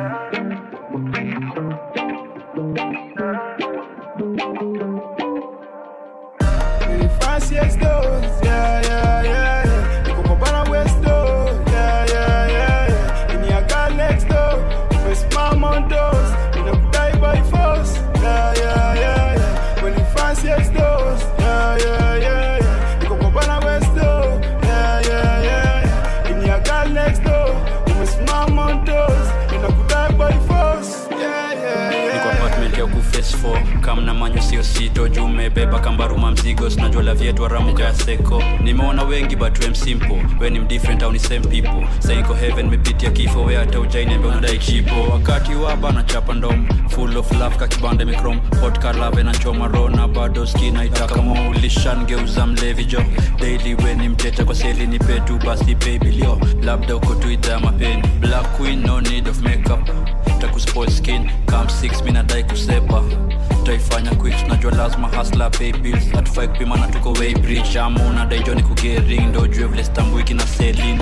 Fast yes those, yeah, yeah, yeah, yeah. Nikokopana west door, yeah, yeah, yeah, yeah. In your car next door, with my montos, in a die by force, yeah, yeah, yeah, yeah. When you fast yes those, yeah, yeah, yeah, yeah. Nikokopana west door, yeah, yeah, yeah, yeah. In your car next door, with my montos, in a die by force, yeah, yeah, yeah. niko apartment ya kufes 4 kam na manyo sio sito juu umebeba kambaruma mzigo sinajua la vyetu aramuka ya seko nimeona wengi but wem simple we ni mdifferent au ni same people saiko heaven mepitia kifo we hata ujainembe unadai chipo wakati waba na chapa ndom full of love kakibanda mikrom hot lave na choma ro na bado skina itakamo ulishangeuza mlevi jo daily we ni mteta kwa seli ni petu basi baby lio labda uko tu idhaa ya mapeni black queen no need of makeup takuspoil skin kam 6 minadai kusepa taifanya quick tunajua lazima hasla pay bills atufai kupimana tuko way bridge ama unadai joni kugering ndo jue vile stambuiki na selin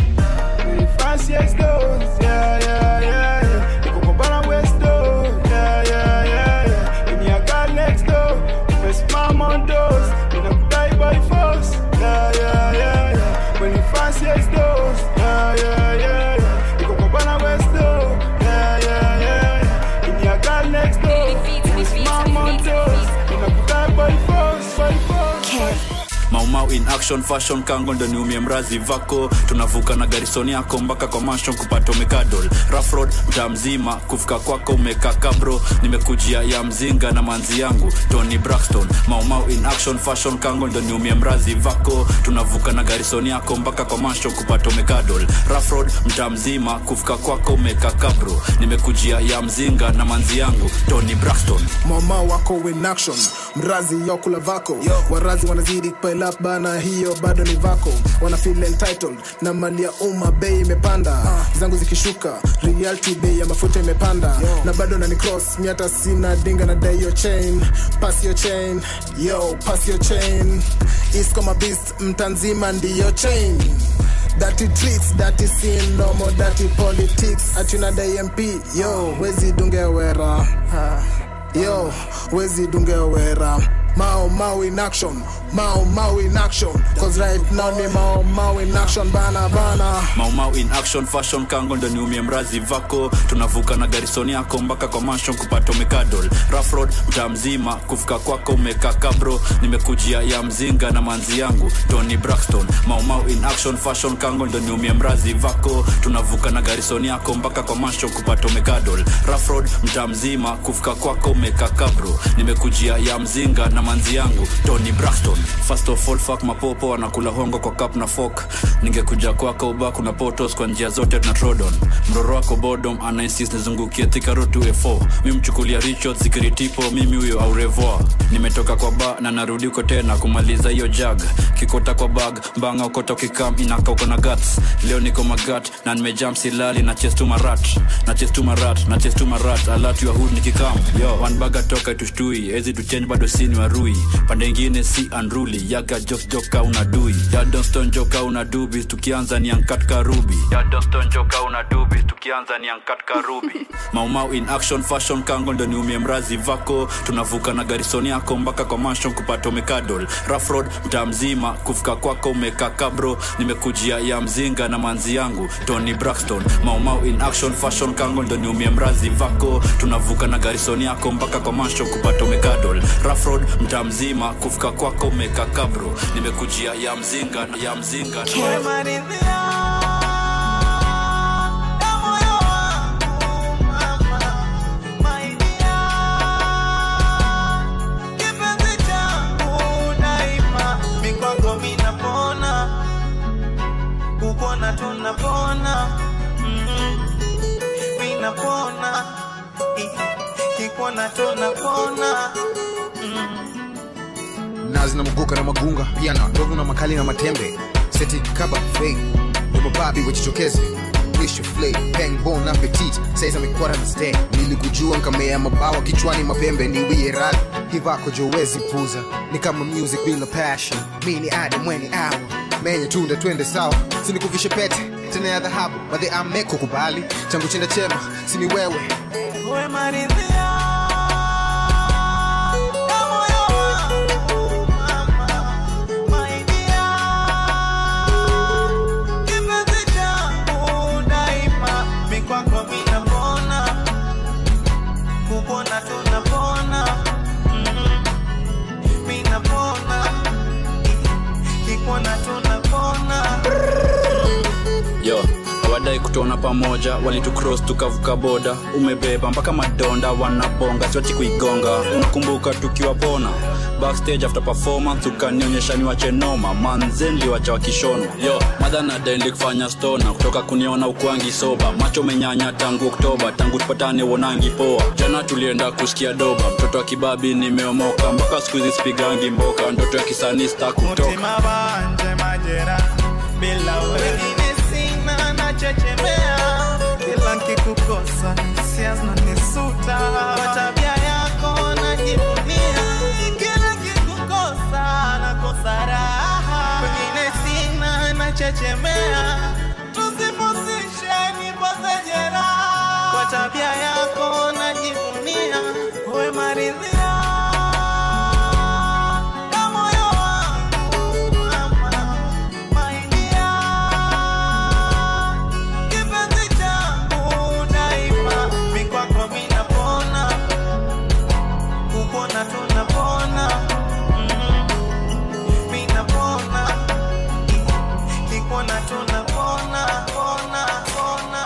Fast yes those, yeah, yeah, yeah, yeah. Nikokopana west door, yeah, yeah, yeah, yeah. In your car next door, with my montos, in a die by force, yeah, yeah, yeah, yeah. When you fast yes those, yeah, yeah, yeah, yeah. Nikokopana west door, yeah, yeah, yeah, yeah. In your car next door, with my montos, in a die by force, by force. maumau in action fashion kango ndo niumie mrazi vako tunavuka na garisoni yako mpaka kwa manshon kupata umekadol rafrod mtaa mzima kufika kwako umekaka bro nimekujia ya mzinga na manzi yangu tony braxton maumau in action fashion kango ndo niumie mrazi vako tunavuka na garisoni yako mpaka kwa manshon kupata umekadol rafrod mtaa mzima kufika kwako umekaka bro nimekujia ya mzinga na manzi yangu tony braxton mama wako in action mrazi yokula vako warazi wanazidi pile up bana hiyo bado ni vako wana feel entitled na mali ya umma bei imepanda zangu zikishuka reality bei ya mafuta imepanda na bado nani cross miata sina dinga na dai yo chain pass your chain yo pass your chain is kama beast mtanzima ndiyo chain Dirty tricks, dirty scene, no more dirty politics. Atuna the MP, yo, wezi dunge wera. Ha. Yo, wezi dunge wera. Mao Mao in action, Mao Mao in action. Cause right now ni Mao Mao in action, bana bana. maumau in action fashion kango ndo niumie mrazi vako tunavuka na garisoni yako mpaka kwa manshon kupata umekadol rafrod mtaa mzima kufika kwako umekaka bro nimekujia ya mzinga na manzi yangu tony braxton maumau in action fashion kango ndo niumie mrazi vako tunavuka na garisoni yako mpaka kwa manshon kupata umekadol rafrod mtaa mzima kufika kwako umekaka bro nimekujia ya mzinga na manzi yangu tony braxton first of all fuck mapopo anakula hongo kwa cup na fork ningekuja kwako uba kuna potos kwa njia zote tuna trodon mroro wako bodom anainsist nizungukie thikaro 2a4 mi mchukulia richard zikiritipo mimi huyo au revoir nimetoka kwa ba na narudi uko tena kumaliza hiyo jag kikota kwa bag mbanga ukota ukikam inaka uko na guts leo niko magat na nimejam silali na chestu marat na chestu marat na chestu marat alat ya hood nikikam yo one bag atoka tushtui ezi tuchange bado sini wa rui pande ingine si unruly yaga jokes joka unadui yadonston joka unadubi tukianza ni ankat karubi yadonston joka unadubi tukianza ni ankat karubi maumau in action fashion kango ndo niumie mrazi vako tunavuka na garisoni yako mpaka kwa manshon kupata umekadol rafrod mtaa mzima kufika kwako umeka kabro nimekujia ya mzinga na manzi yangu tony braxton maumau in action fashion kango ndo niumie mrazi vako tunavuka na garisoni yako mpaka kwa manshon kupata umekadol rafrod mtaa mzima kufika kwako umeka kabro nimekujia ya mzinga ya mzinga mikwako minapona kukona tunapona Mhm. minapona I- kikona tunapona nazi na muguka na magunga pia na ndovu na makali na matembe seti kaba fei ubababi wachitokeze Wish flay, bang bon appetit saiza mikwara na stay nilikujua nkamea mabawa kichwani mapembe niwie radi hivako jowezi puza ni kama music bila passion mi ni ade mweni awa menye tunda twende sawa sinikuvishe pete tena ya dhahabu madhe ameko kubali changu chenda chema sini wewe we maridhia mikwako minapona kupona tunapona Mhm. minapona kipona tunapona yo hawadai kutuona pamoja walitukros tukavuka boda umebeba mpaka madonda wanabonga siwachi kuigonga unakumbuka tukiwa pona backstage after performance ukanionyesha ni wachenoma manzen liwacha wakishonwa yo madha nadaili kufanya stona kutoka kuniona ukwangi soba macho menyanya tangu oktoba tangu tupatane wonangi poa jana tulienda kusikia doba mtoto wa kibabi nimeomoka mpaka siku hizi sipigangi mboka ndoto ya kisanista kutoka mutima wanje majera bila wengine sina nachechemea kila nkikukosa hisia zinanisuta kwa tabia yako najivunia kila nkikukosa nakosa raha wengine sina nachechemea tusipusishe nipose jeraha kwa tabia yako najivunia we maridhia na moyo wangu mama maingia kipenzi changu daima mikwako minapona kupona tunapona Mhm. minapona kipona tunapona pona pona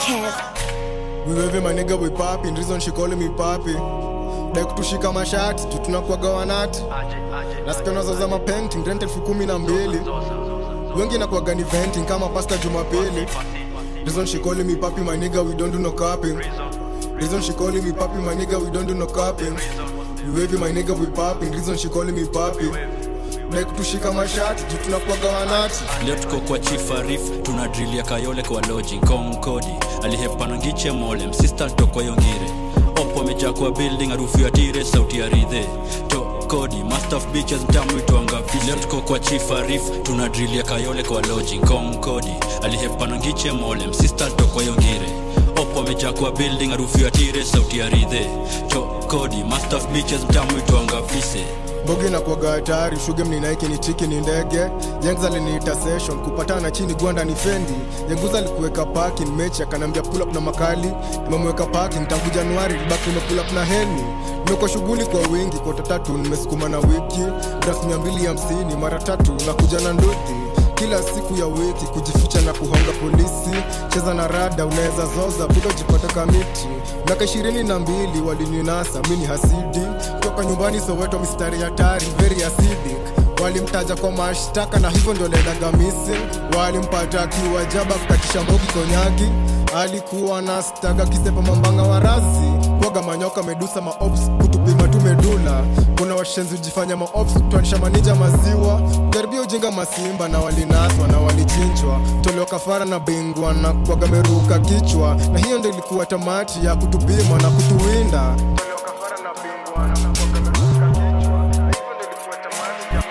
We wave my nigga we popping, reason she calling me papi. Dai kutushika mashati, tu tunakuwaga wanati. Nasikia unazoza mapainting, rent elfu kumi na mbili. Wengi nakuwaga ni venting kama pasta Jumapili. Reason she calling me papi, my nigga we don't do no capping. Reason she calling me papi, my nigga we don't do no capping. We wave my nigga we popping, reason she calling me papi. Dai kutushika mashati, tu tunakuwaga wanati. leo tuko kwa chief arif tuna drill ya kayole kwa loji konkodi alihepana ngiche mole msista ntoko yongire opo amejaa kwa building harufu ya tire sauti ya ridhe to kodi master of beaches mtamu itwanga leo tuko kwa chief arif tuna drill ya kayole kwa loji konkodi alihepana ngiche mole msista ntoko yongire opo amejaa kwa building harufu ya tire sauti ya ridhe to kodi master of beaches mtamu itwanga fise bogi na kuaga hatari shuge mninaiki ni chiki ni ndege yangs aliniita session kupatana chini gwanda ni fendi yanguza alikuweka parking mechi akanambia pull up na makali nimemweka parking tangu januari libaki nimepull up na heni nimekuwa shughuli kwa wingi kota tatu nimesukuma na wiki draft mia mbili hamsini mara tatu na kuja na nduthi kila siku ya wiki kujificha na kuhonga polisi cheza na rada unaweza zoza bila jipata kamiti miaka ishirini na mbili walininasa mi ni hasidi toka nyumbani soweto mistari hatari very acidic walimtaja kwa mashtaka na hivyo ndio lendaga missing walimpata akiwa jaba kukatisha mbogi konyagi alikuwa na staga kisepa mambanga wa rasi kwaga manyoka medusa maops kutupima tu medula kuna washenzi ujifanya maops kutwanisha manija maziwa jaribia ujinga masimba na walinaswa na walichinjwa toleo kafara na bingwa na kwaga meruka kichwa na hiyo ndo ilikuwa tamati ya kutupima na kutuwinda Toleo kafara na bingwa na kwaga meruka kichwa.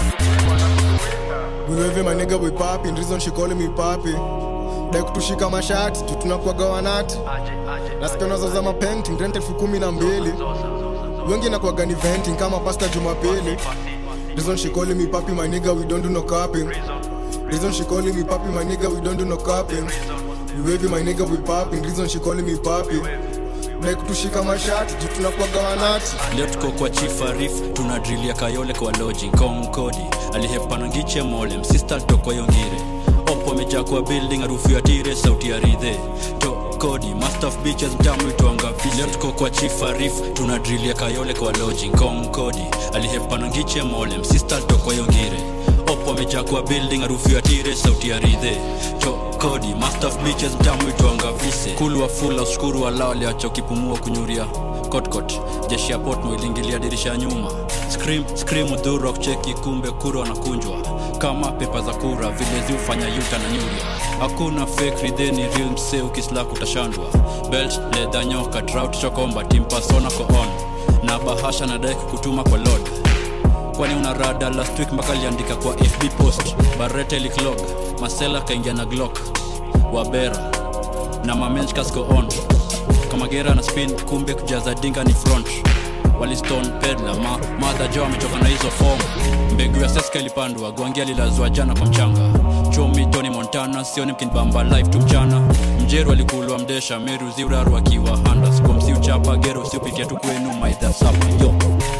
wiweve manega wipapi ndrizon shikole mipapi dai kutushika mashati tu tunakuaga wanati nasikia za mapenting rent elfu kumi na mbili wengi nakuaga ni venting kama pasta jumapili Reason she calling me papi, my nigga, we don't do no capping. Reason she calling me papi, my nigga, we don't do no capping. We wavy, my nigga, we popping. Reason she calling me papi. Like kutushika mashati, juu tunakuaga wanati. leo tuko kwa chief arif tuna drill ya kayole kwa loji konkodi alihepana ngiche mole msista toko yongire opo amejaa kwa building harufu ya tire sauti ya ridhe to kodi master of beaches mtamu itwanga leo tuko kwa chief arif tuna drill ya kayole kwa loji konkodi alihepana ngiche mole msista toko yongire opo amejaa kwa building harufu ya tire sauti ya ridhe to kodi master of beaches mtamu itwanga vise kulwa fula ushukuru walao aliacha ukipumua kunyuria kotkot jeshi ya potmo iliingilia dirisha ya nyuma scream scream udhuru kucheki kumbe kura wanakunjwa kama pepa za kura vile ziufanya yuta na nyuria hakuna fake ridheni real msee ukislak utashandwa belt ledha nyoka trout chokomba timpasona ko on na bahasha na dai kukutuma kwa lord kwani una rada last week mpaka aliandika kwa fb post barete liklog masela kaingia na glock wabera na mamenchkasko on kama gera na spin kumbe kujaza dinga ni front waliston pedla ma, madha jo amechoka na hizo fom mbegu ya seska ilipandwa gwangia lilazwa jana kwa mchanga chomi tony montana sioni mkinibamba live tu mchana mjeru alikulwa mdesha meru ziuraru akiwa handas kwa msi uchapa gero usiupitia tu kwenu maidhasapa yo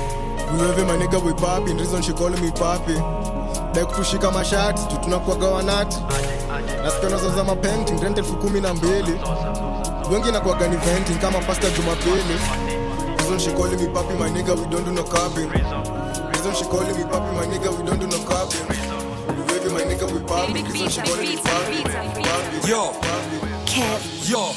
Wiweve my nigga, we popping. Reason she calling me papi. Dai kutushika mashati, juu tunakuaga wanati. Nasikia za mapenting rent elfu kumi na mbili. Wengi nakuaga ni venting kama pasta Jumapili. Reason she calling me papi, my nigga, we don't do no capping. Reason she calling me papi, my nigga, we don't do no capping. Wiweve my nigga, we popping. Reason she calling me papi. Papi. Yo. Yo.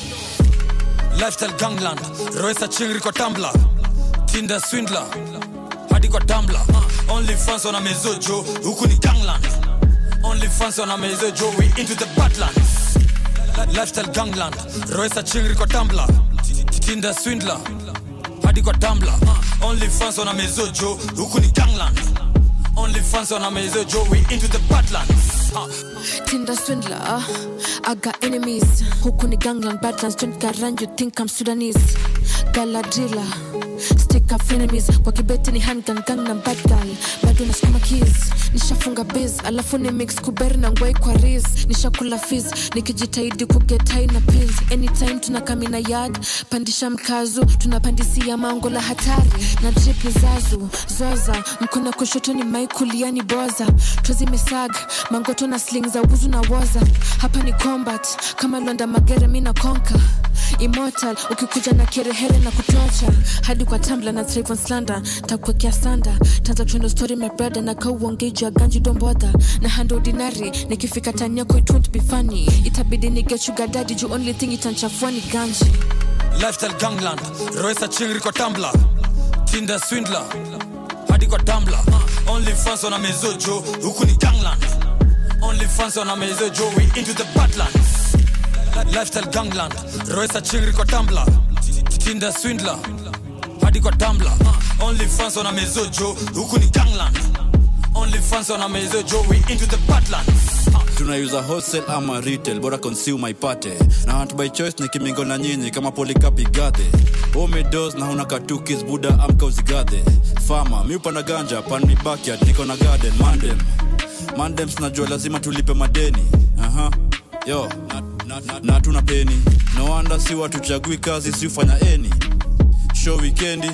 Lifestyle Gangland, Royce Chingri kwa Tumblr, Tinder Swindler, hadi kwa Tumblr. Only fans wana mezojo, huku ni Gangland. Only fans wana mezojo, we into the badlands. Lifestyle Gangland, Royce Chingri kwa Tumblr, Tinder Swindler, hadi kwa Tumblr. Only fans wana mezojo, huku ni Gangland. Only fans wana mezojo, we into the badlands. Uh. Tinder swindler, uh, I got enemies. Huku ni gangland badlands, don't garan, you think I'm Sudanese. Galadrilla, stick up enemies. Kwa kibeti ni handgun, gang na bad girl. Bado nasukuma keys, nishafunga biz. Alafu ni mix kuberi na ngwai kwa riz. Nishakula fizz, nikijitahidi kugetai na pills. Anytime tunakamina yard, pandisha mkazu. Tunapandisia mango la hatari. Na drip ni zazu, zoza. Mkono kushoto ni mai kulia ni boza. Tozi mesag, mangoto na sling za uzu na woza. Hapa ni combat, kama Londa Magere mi na konka. Immortal, ukikuja na kerehere na kutocha hadi kwa tambla na Trayvon slander takuwekea sanda transaction story my brother na kau uongeji ya ganji dombodha na hand ordinary nikifika tani yako it won't be funny itabidi nige sugar daddy juu only thing itanchafua ni ganji Lifestyle Gangland, Royce Chingri kwa Tumblr, Tinder Swindler, hadi kwa Tumblr. Only fans wana mezojo, huku ni Gangland. Only fans wana mezojo, we into the badlands. Lifestyle Gangland, Royce Chingri kwa Tumblr, Tinder Swindler, hadi kwa Tumblr. Only fans wana mezojo, huku ni Gangland. Only fans wana mezojo, we into the badlands. tunauza wholesale ama retail bora consumer ipate na hunt by choice ni kimingo na nyinyi kama polikapi gadhe omedos na huna katukis buda amka uzigadhe fama mi upanda ganja pan mi backyard niko na garden mandem mandem sinajua lazima tulipe madeni aha yo na, na, na, na tuna peni no wonder si watuchagui kazi si ufanya eni show wikendi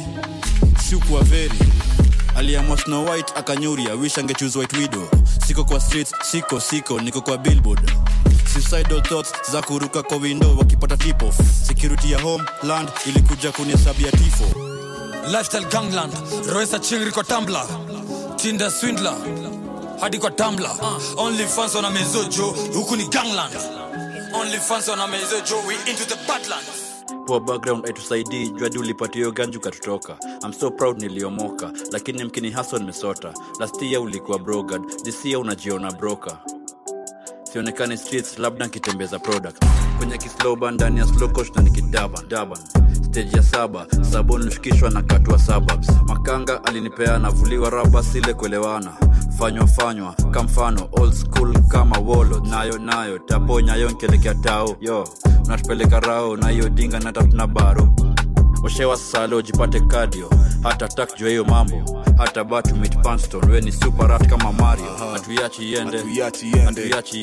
si ukuwa veri aliamua snow white akanyuria wish angechoose white widow siko kwa streets siko siko niko kwa billboard suicidal thoughts za kuruka kwa window wakipata tipo security ya home land ilikuja kunihesabia tifo Lifestyle Gangland, Royce Chingri kwa Tumblr, Tinder Swindler, hadi kwa Tumblr. Only fans wana mezojo, huku ni Gangland. Only fans wana mezojo, we into the badlands. poor background aitusaidii juadi ulipatio ganju katutoka I'm so proud niliomoka lakini mkini haso nimesota last year ulikuwa brogad this year unajiona broker sionekani streets labda nkitembeza product kwenye kisloba ndani ya slow coach na nikidaban daban stage ya saba sabon nilishikishwa na katua suburbs makanga alinipea navuliwa raba sile kuelewana fanywa fanywa kamfano old school kama wolo nayo nayo taponya yo nkelekea tao yo unatupeleka rao na hiyo dinga na tatuna baro oshewa salo jipate kadio hata tak jua hiyo mambo hata batu mit panston we ni superat kama mario hatuiachi iende hatuiachi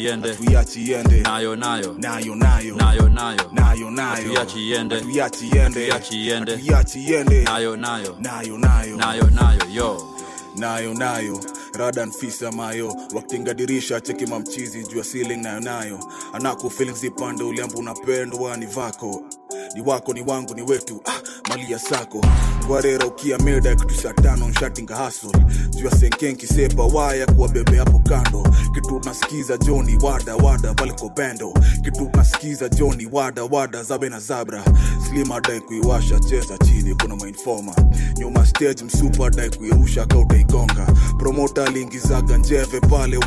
iende nayo nayo nayo nayo nayo nayo nayo nayo hatuiachi iende hatuiachi iende hatuiachi iende hatuiachi iende nayo nayo nayo nayo nayo nayo yo nayo nayo radan fisa mayo wakitinga dirisha cheki mamchizi juu ya ceiling nayo nayo anako feelings ipande uliambu unapendwa ni vako ni wako ni wangu ni wetu ah, mali ya sako ngwarera ukia meda kitu saa tano nshatinga hasol juu ya senkenki sepa waya kuwa bebe hapo kando kitu nasikiza joni wada wada baliko bendo kitu nasikiza joni wada wada zabe na zabra slima dai kuiwasha cheza chini kuna mainfoma nyuma stage msupa dai kuirusha kautaigonga promota aliingizaga njeve pale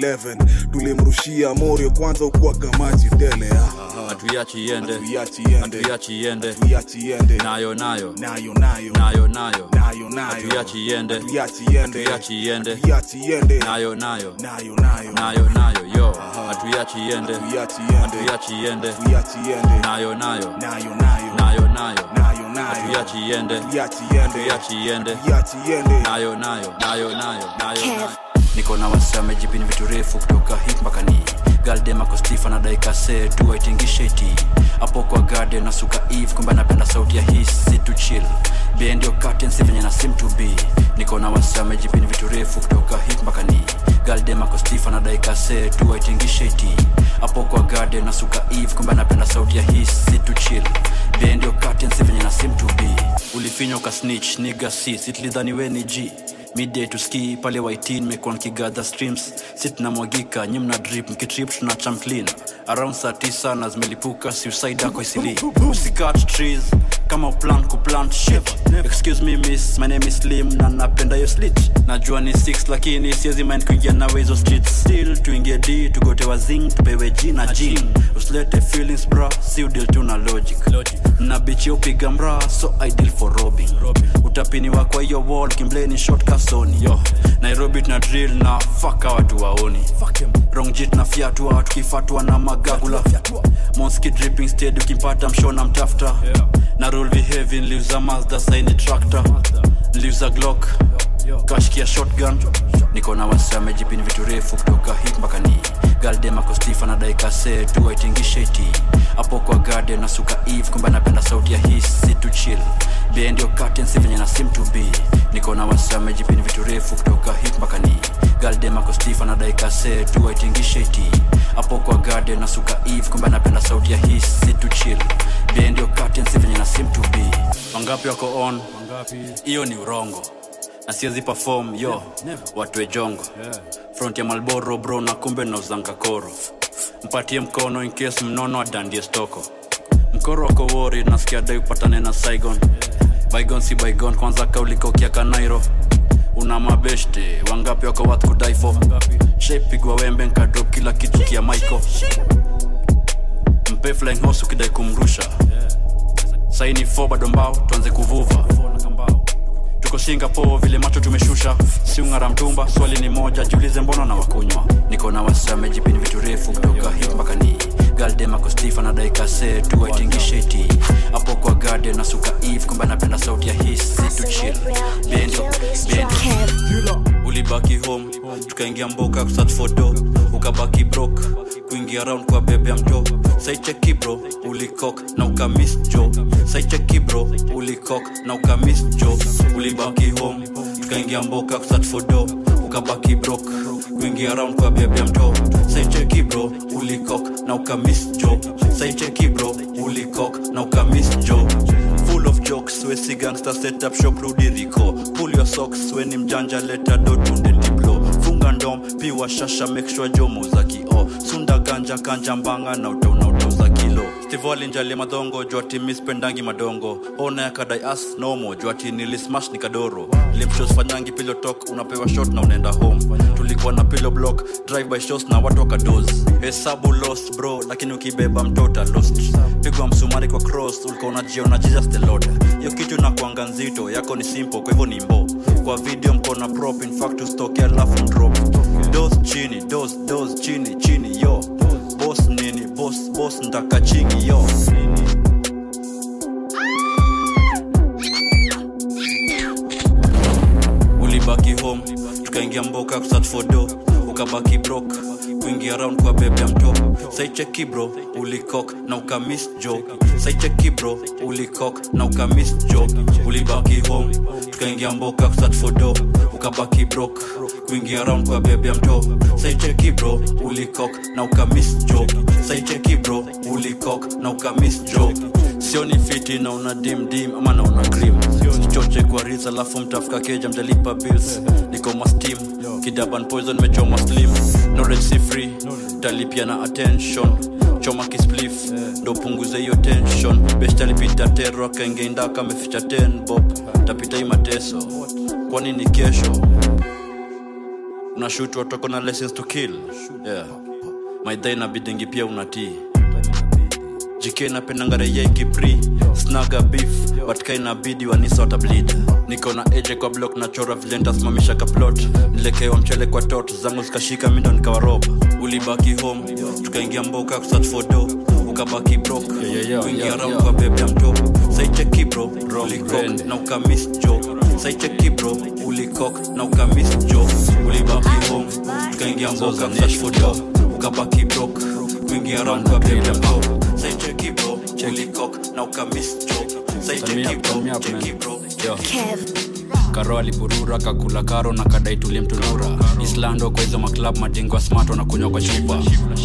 111 tulimrushia morio kwanza ukuaga maji tele ah. hatuiachi iende hatuiachi iende hatuiachi iende hatuiachi iende nayo nayo nayo nayo nayo nayo nayo nayo hatuiachi iende hatuiachi iende hatuiachi iende hatuiachi iende nayo nayo nayo nayo nayo nayo yo hatuiachi iende hatuiachi iende hatuiachi iende hatuiachi iende nayo nayo nayo nayo nayo nayo nayo nayo hatuiachi iende hatuiachi iende hatuiachi iende hatuiachi iende nayo nayo nayo nayo nayo nayo niko na wasame jipini vitu refu kutoka hip mpaka ni galdemakostif anadaika se tuwaitingisheti hapo kwa garden na suka eve kumbe anapenda sauti ya his si to chill bendio curtains venye na sim to be niko na wasame jipini vitu refu kutoka hip mpaka ni galdemakostif anadaika se tuwaitingisheti hapo kwa garden na suka eve kumbe anapenda sauti ya his si to chill bendio curtains venye na sim to be ulifinywa ukasnitch niga si sitlidhani we ni g midday to ski pale waitin mekuwa nkigadha streams si tunamwagika nyi mna drip mkitrip tuna chamclean around saa tisa na zimelipuka suicide ako isili usikat trees kama plan kuplant shit excuse me miss my name is slim na napenda yo slit najua ni 6 lakini siezi mind kuingia nawe hizo streets still tuingie d tugotewa zing tupewe g na jing usilete feelings bra si udil tu na logic na bichi upiga mra so ideal for robbing utapiniwa kwa hiyo wall kimbleni short kasoni yo nairobi tuna drill na faka watu waoni rongjit na fyatua tukifatwa na magagula monski dripping steady ukimpata mshona mtafta na rule behavi nliuza mazda saini tractor nliuza glock kashkia shotgun niko na wasame jipini vitu refu kutoka hip mpaka ni galdemakostifa na daikase tuwaitingisheti hapo kwa garden na suka eve kumbe anapenda sauti ya his si to chill bendio curtains venye na sim to be niko na wasame jipini vitu refu kutoka hip mpaka ni galdemakostifa na daikase tuwaitingisheti hapo kwa garden na suka eve kumbe anapenda sauti ya his si to chill bendio curtains venye na sim to be wangapi wako on hiyo ni urongo na siwezi perform yo watwe jongo front ya malboro bro na kumbe nauzanga koro mpatie mkono in case mnono adandie stoko mkoro wako wori nasikia dai upatane na saigon baigon si baigon kwanza kaulikaukia kanairo una mabeshte wangapi wako wath kudaifo shepigwa wembe nkadrop kila kitu kia maiko mpe flying horse ukidai kumrusha saini fo bado mbao tuanze kuvuva tuko singapore vile macho tumeshusha siungara mtumba swali ni moja jiulize mbona na wakunywa niko na wasame jipini vitu refu kutoka hip mpaka ni galdemakostifa na daikase tuwaitingisheti hapo kwa garde na suka eve kumbe anapenda sauti ya his si to chill bendo bendo ulibaki home tukaingia mboka kusat foto ukabaki brok kuingia round kwa bebe ya mto saicheki bro ulikok na ukamis jo saicheki bro ulikok na ukamis jo ulibaki home tukaingia mboka kusat foto ukabaki brok kuingia round kwa bebe ya mto saicheki bro ulikok na ukamis jo saicheki bro ulikok na ukamis jo full of jokes wesi gangster set up shop rudi riko pull your socks weni mjanja leta dotunde diplo funga ndom piwa shasha make sure jomo za kio sunda ganja kanja mbanga na utauna utauza kilo stivo alinjalia madhongo juu ati mispendangi madongo ona yakadai as nomo juu ati nilismash nikadoro limshosfanyangi pilotok unapewa shot na unaenda home tulikuwa na pilo block drive by shows na watu wakados hesabu lost bro lakini ukibeba mtota lost pigwa msumari kwa cross ulikuwa unajiona jesus the lord hiyo kitu nakwanga nzito yako ni simple kwa hivyo ni mbo kwa video mkona prop in fact ustoke alafu drop dos chini dos dos chini chini yo boss nini boss boss ntaka chingi yo ulibaki home tukaingia mboka kusat for do ukabaki brok kuingia round kwa bebe ya mto saicheki bro ulikok na ukamis jo saicheki bro ulikok na ukamis jo ulibaki home tukaingia mboka kusat for do ukabaki brok kuingia round kwa bebe ya mto saicheki bro ulikok na ukamis jo saicheki bro ulikok na ukamis jo sioni fiti na una dim dim ama na una cream choche kwa ris alafu mtafuka keja mtalipa bills niko mastim kidaban poison mechoma slim knowledge si free talipia na attention choma kisplif ndo punguze hiyo tension best alipita tero akaingeenda kameficha 10 bob tapita hii mateso kwani ni kesho unashutwa toko na lessons to kill yeah. maidha inabidingi pia unatii jk napendanga reya ikipri snaga beef but kainabidi wanisa watableed niko na eje kwa block na chora vile ntasimamisha kaplot nilekewa mchele kwa tot zangu zikashika mindo nikawarob ulibaki home tukaingia mboka kusat for do ukabaki brok kuingia round kwa bebe ya mto saicheki bro ulikok na ukamis jo saicheki bro ulikok na ukamis jo ulibaki home tukaingia mboka kusat for do ukabaki brok kuingia round kwa bebe ya mto saicheki bro ulikok na ukamis jo saicheki bro cheki bro karo alipurura kakula karo na kadai tulimtunura islando kwa hizo maklab madingwa smart wanakunywa kwa chupa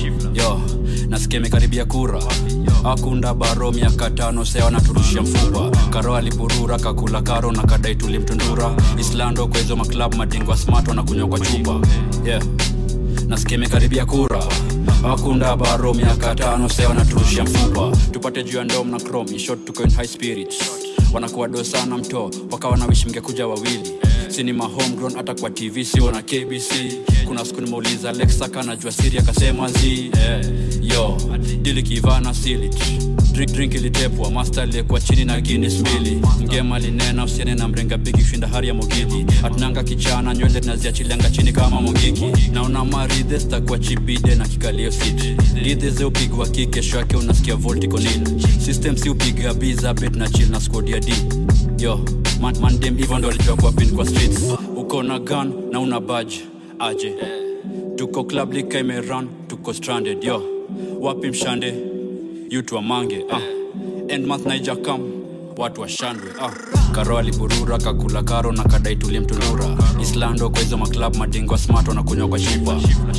yo nasikia imekaribia kura akunda baro miaka tano sea wanaturushia mfupa karo alipurura kakula karo na kadai tulimtundura islando kwa hizo maklab madingwa smart wanakunywa kwa chupa yeah nasikia imekaribia kura akunda baro miaka tano sea wanaturushia mfupa tupate juu ya ndom na chrome in short tuko in high spirits wanakuwa do sana mto wakawa na wishi mngekuja wawili sinima homegrown hata kwa tv sio na kbc kuna siku nimeuliza alexa kanajua siri akasema zi yeah. yo dili kivana silit drink drink ilitepwa master aliyekuwa chini na guinness mbili mgema linena usiene na mrenga bigi kushinda hari ya mogidi atunanga kichana nywele tunaziachilianga chini kama mogiki naona maridhe stakuwa chibide na kikalio sit lidhe ze upigwa ki kesho yake unasikia voltico nil system si upiga biza bet na chill na squad ya d yo man, man dem hivyo ndo alijua kwa pin kwa streets uko na gun na una badge aje tuko club lika imerun tuko stranded yo wapi mshande yutu wamange ah. end month naija kam watu washandwe ah. karo aliburura kakula karo na kadai tulimtunura islando kwa hizo maklab madingwa smart wanakunywa kwa shipa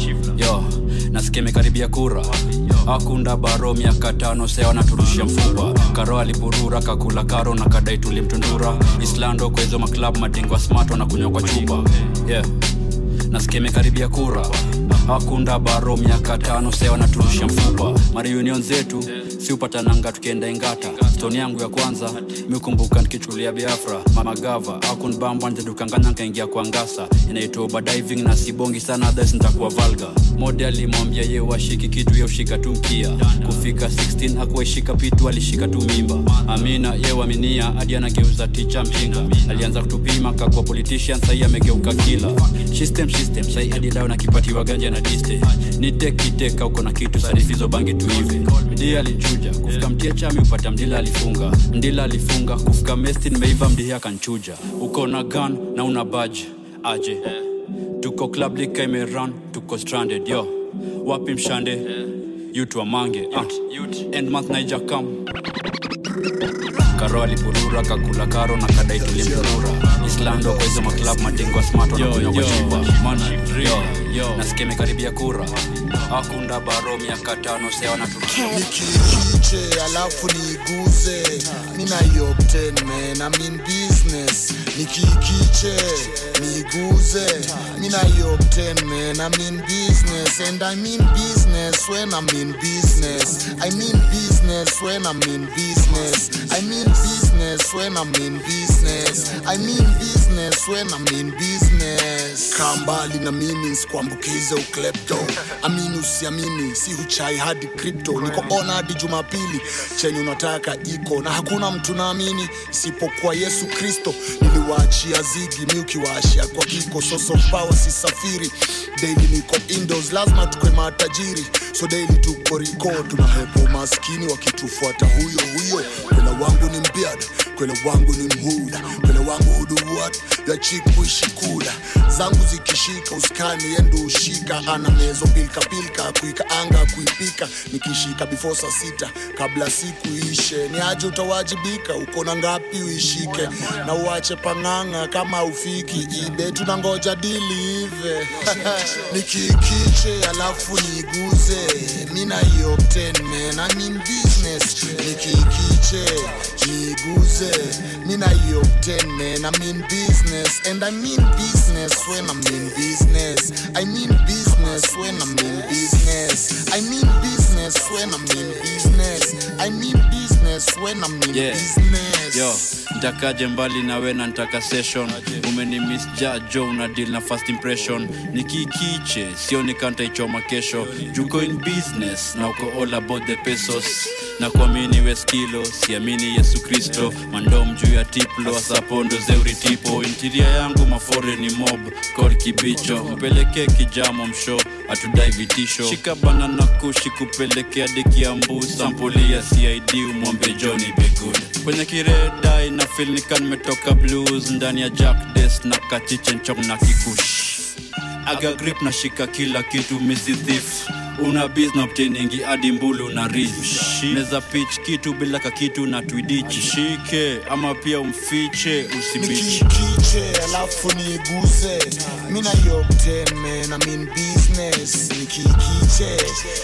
yo nasikia imekaribia kura akunda baro miaka tano sea wanaturushia mfupa karo aliburura kakula karo na kadai tulimtundura islando kwa hizo maklab madingwa smart wanakunywa kwa chupa yeah nasikia imekaribia kura akunda baro miaka tano sea wanaturushia mfupa mariunion zetu si upatananga tukienda ingata stoni yangu ya kwanza mikumbuka nikichulia biafra mamagava akunbamba nzedukanganya nkaingia kwa ngasa inaitwa uba diving na sibongi sana others nitakuwa valga mode alimwambia ye washiki kitu ye ushika tu mkia kufika 16 akuwaishika pitu alishika tu mimba amina ye waminia hadi anageuza ticha mjinga alianza kutupima kakwa politician sahii amegeuka kila system system sahii hadi leo nakipatiwa ganja na diste nitekiteka uko na kitu sarifizo bangi tu hivi mdia alichuja kufika mtia chami upata mdila alifunga mdila alifunga kufika mesti nimeiva mdihi akanchuja uko na gun na una badge aje tuko club lika imerun tuko stranded yo wapi mshande yutu wamange ah. end month naija kam karo alipurura kakula karo na kadai tulimtunura islando kwa hizo maklab madingwa smart wanakunywa kwa shipa mana yo nasikia imekaribia kura akunda baro miaka tano sea wanaturushia nikikiche alafu niiguze mina yobten man I'm in business nikikiche niiguze mina yobten man I'm in business and I mean business when I'm in business I mean business when I'm in business I mean business when I'm in business I mean business when I'm in business kaa mbali na mimi nsikuambukize uklepto amini usiamini si huchai hadi crypto niko ona hadi jumapili chenye unataka iko na hakuna mtu naamini isipokuwa yesu kristo niliwaachia zigi mi ukiwaashia kwa kiko source of power sisafiri daily niko indoors lazima tukwe matajiri so daily tuko riko tunahepo maskini wakitufuata huyo huyo kwela wangu ni mbiad kwela wangu ni mhuda kwela wangu huduwat ya chikuishi kula zangu zikishika uskani yendo ushika ana mezo pilka pilka kuika anga kuipika nikishika before saa sita kabla siku ishe ni aje utawajibika uko na ngapi uishike na uache pang'ang'a kama ufiki ibe tunangoja dili ive nikikiche alafu niiguze mina yobten man I mean business nikikiche niiguze mina yobten man I mean business and I mean business when I'm in business I mean business when I'm in business I mean business when I'm in business I mean business when I'm in Yeah. business yo ntakaje mbali nawe na ntaka session umenimisja jo una deal na first impression nikikiche sioni kantaichoma kesho juko in business na uko all about the pesos na kuamini weskilo siamini yesu kristo mandom juu ya tiplo asapondo zeuritipo intiria yangu mafore ni mob kor kibicho mpelekee kijamo msho atudai vitisho shika bana na kushi kupelekea dekiambu sampuli ya cid umwombe joni begud kwenye kiredai na fil nika nimetoka blues ndani ya jack des na kachichenchong na kikush aga grip na shika kila kitu misi thief una bizna obtainingi hadi mbulu na rich neza pitch kitu bila kakitu na twidichi shike ama pia umfiche usibichi nikikiche alafu niiguze mina yobten man I'm in business nikikiche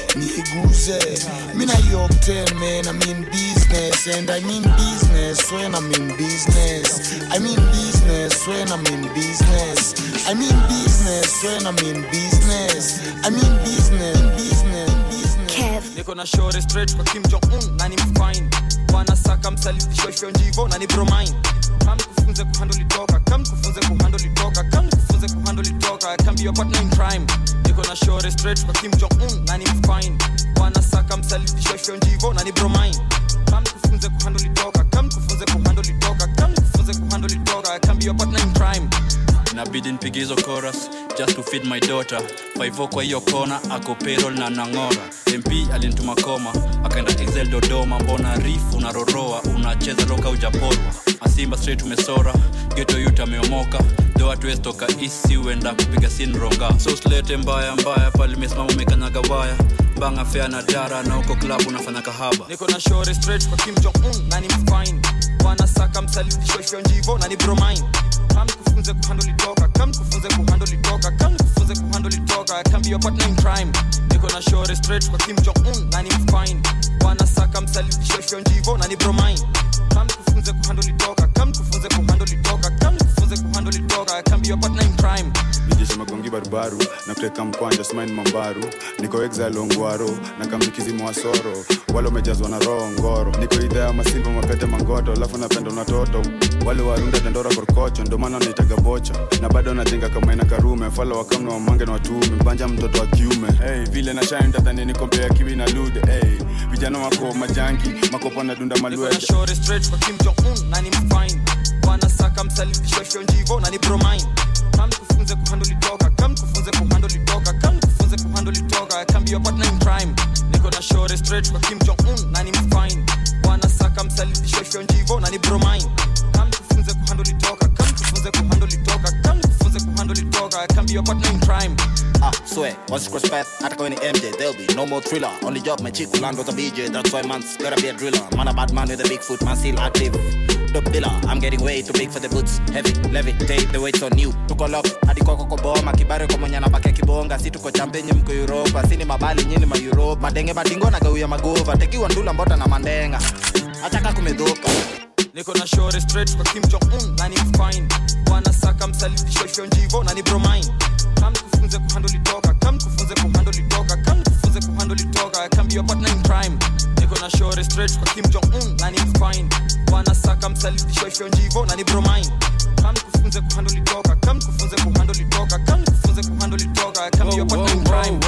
niiguze mina yobten man I'm in business and I mean business when I'm in business I mean business when I'm in business I mean business when I'm in business I mean business business business niko na shore straight kwa kim jong un na ni mfine wanasaka msalidishosho njivo na ni bromine kam kufunze kuhandle toka kam kufunze kuhandle toka kam kufunze kuhandle toka I can be your partner in crime niko na shore straight kwa kim jong un na ni mfine wanasaka msalidishosho njivo na ni bromine kam kufunze kuhandle toka kam kufunze kuhandle toka kam kufunze kuhandle toka I can be your partner in crime inabidi nipige hizo chorus just to feed my daughter faivo kwa hiyo kona ako payroll na nang'ora mp alinituma koma akaenda excel dodoma mbona rif unaroroa unacheza roka ujaporwa asimba straight umesora geto yut ameomoka doa tuestoka isi uenda kupiga sin ronga so slete mbaya mbaya pale mesimama umekanyaga waya banga fea na dara na uko klabu unafanya kahaba niko na shore straight kwa kim jong un na ni mfine wanasaka msalidishosho njivo na ni bromine kam kufunze kuhandle toka kam kufunze kuhandle toka kam kufunze kuhandle toka I can be your partner in crime niko na shore straight kwa kim jong un na ni mfine wanasaka msalidishosho njivo na ni bromine kam kufunze kuhandle toka kam kufunze kuhandle toka kam kufunze kuhandle toka I can be your partner in crime nijeshe magongi barubaru na kuteka mkwanja smain mambaru niko exile ongwaro na kamnikizimo wa soro wale umejazwa na roho ngoro niko idha ya masimba mapete mangoto alafu napenda unatoto wale warunda dandora korkocho ndo maana naitaga bocha na bado najenga kamaina karume fala wakamna wamange na watume mbanja mtoto wa kiume hey, vile na shine tatani nikompea kiwi na lude hey, vijana wako majangi makopo na dunda niko na maluete shore straight kwa kim jong un na ni mfine wanasaka msalidishosho njivo na ni bromine kam kufunze kuhandle toka kam kufunze kuhandle toka kam kufunze kuhandle toka I can be your partner in crime niko na shore straight kwa kim jong un na ni mfine wanasaka msalidishosho njivo na ni bromine kam kufunze kuhandle toka kam kufunze kuhandle toka kam kufunze kuhandle toka I can be your partner in crime Ah, swear, once you cross path, hata kwenye MJ, there'll be no more thriller. Only job, my chick will land with a BJ, that's why man's gotta be a driller. Man a bad man with a big foot, man still active. dope dealer. I'm getting way too big for the boots. Heavy, levitate, the weight's on you. Tuko lock, hadi kwako koboma, kibare kwa mwenye anabaki kibonga. Si tuko champenye mko Europa, si ni mabali nyini ma Europe. Madenge madingo na gawia magova, tekiwa ndula mbota na mandenga. Achaka kumedhoka. niko na shore straight kwa kim jong un na ni fine wanasaka msalidishosho njivo na ni bromine kam kufunze kuhandle toka kam kufunze kuhandle toka kam kufunze kuhandle toka I can be your partner in crime niko na shore straight kwa kim jong un na ni fine wanasaka msalidishosho njivo na ni bromine kam kufunze kuhandle toka kam kufunze kuhandle toka kam kufunze kuhandle toka I can be your partner in crime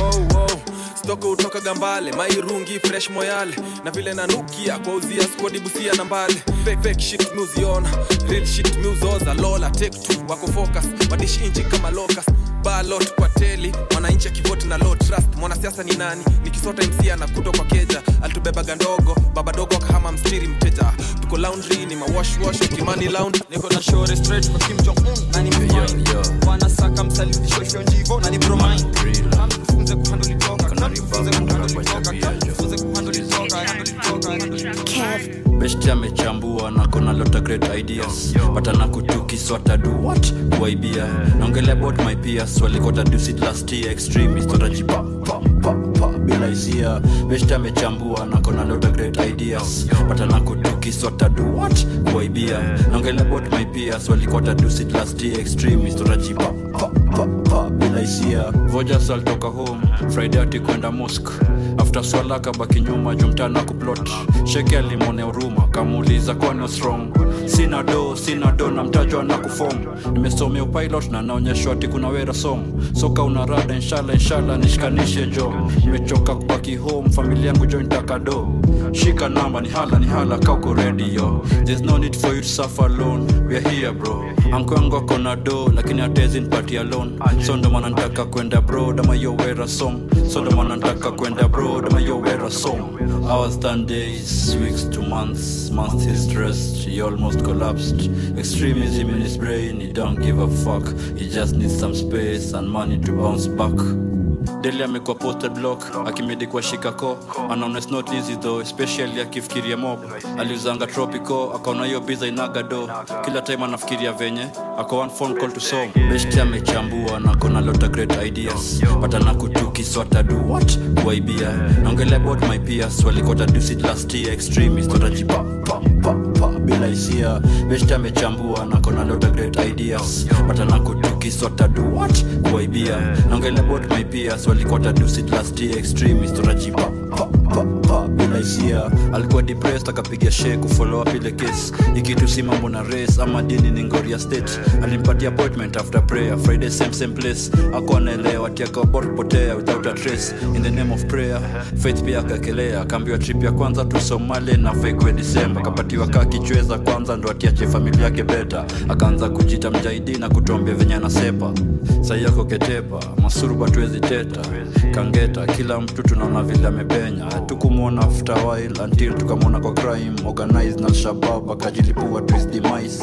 stoko utoka gambale mairungi fresh moyale na vile nanukia kwa uzia skodi busia na mbale fake, fake shit muziona real shit muzoza lola take two wako focus wadishi inchi kama locus balot kwa teli mwananchi akivoti na low trust mwanasiasa ni nani nikisota mc anakuto kwa keja alitubebaga ndogo baba dogo akahama mstiri mteja tuko laundry ni mawashwash kimani lounge niko na shore straight kwa kim jong un na ni fine wanasaka msalidishosho njivo na ni bromine kam kufunze kuhandle toka kam kufunze kuhandle toka kam kufunze kuhandle toka handle toka handle toka besti amechambua na kona lota great ideas patana kutukiswata do what kuaibia naongelea about my peers walikota dusit last year extremist watajipa pa, pa, pa, bila hisia besti amechambua na kona lota great ideas patana kutukiswata do what kuaibia naongelea about my peers walikota dusit last year extremist watajipa pa, pa, pa, bila hisia vojas alitoka home friday ati kwenda mosque after swala kabaki nyuma jumtana kuplot sheke alimone huruma kamuuliza kwani what's wrong sina do sina do na mtajwa na kufom nimesomea upilot na naonyeshwa ati kuna wera song soka una rada inshallah inshallah nishikanishe jo nimechoka kubaki home familia yangu jo nitaka do shika namba ni hala ni hala kauko radio there's no need for you to suffer alone we are here bro ankwangu ako na do lakini atezi nipati alone so ndo maana nitaka kwenda bro dama yo wera song so ndo maana nitaka kwenda bro dama yo wera song hours done days weeks to months months he stressed he almost collapsed extremism in his brain he don't give a fuck he just needs some space and money to bounce back deli amekuwa posted block akimedikwa shikako anaona it's not easy though especially akifikiria mob aliuzanga tropico akaona hiyo biza inaga do kila time anafikiria venye ako one phone call to song besti amechambua na kona lota great ideas patana kutuki swata do what kuaibia naongelea about my peers walikota dusit last year extremist watajipa pa, pa, pa, bila hisia besti amechambua na kona lota great ideas patana kutuki swata do what kuaibia naongelea about my peers walikota dusit last year extremist watajipa pa, pa, pa, bila hisia alikuwa depressed akapiga shee kufollow up ile case ikitu si mambo na race ama dini ni ngoria state alimpatia appointment after prayer friday same same place ako anaelewa tiakaobot kupotea without a trace in the name of prayer faith pia akakelea akaambiwa trip ya kwanza tu somali na fekwe disemba akapatiwa kaa kichweza kwanza ndo atiache familia yake beta akaanza kujita mjaidi na kutuambia venye anasepa sai yako ketepa masuruba tuwezi teta kangeta kila mtu tunaona vile amepenya tukumwona after a while until tukamwona kwa crime organized na shabab akajilipua to his demise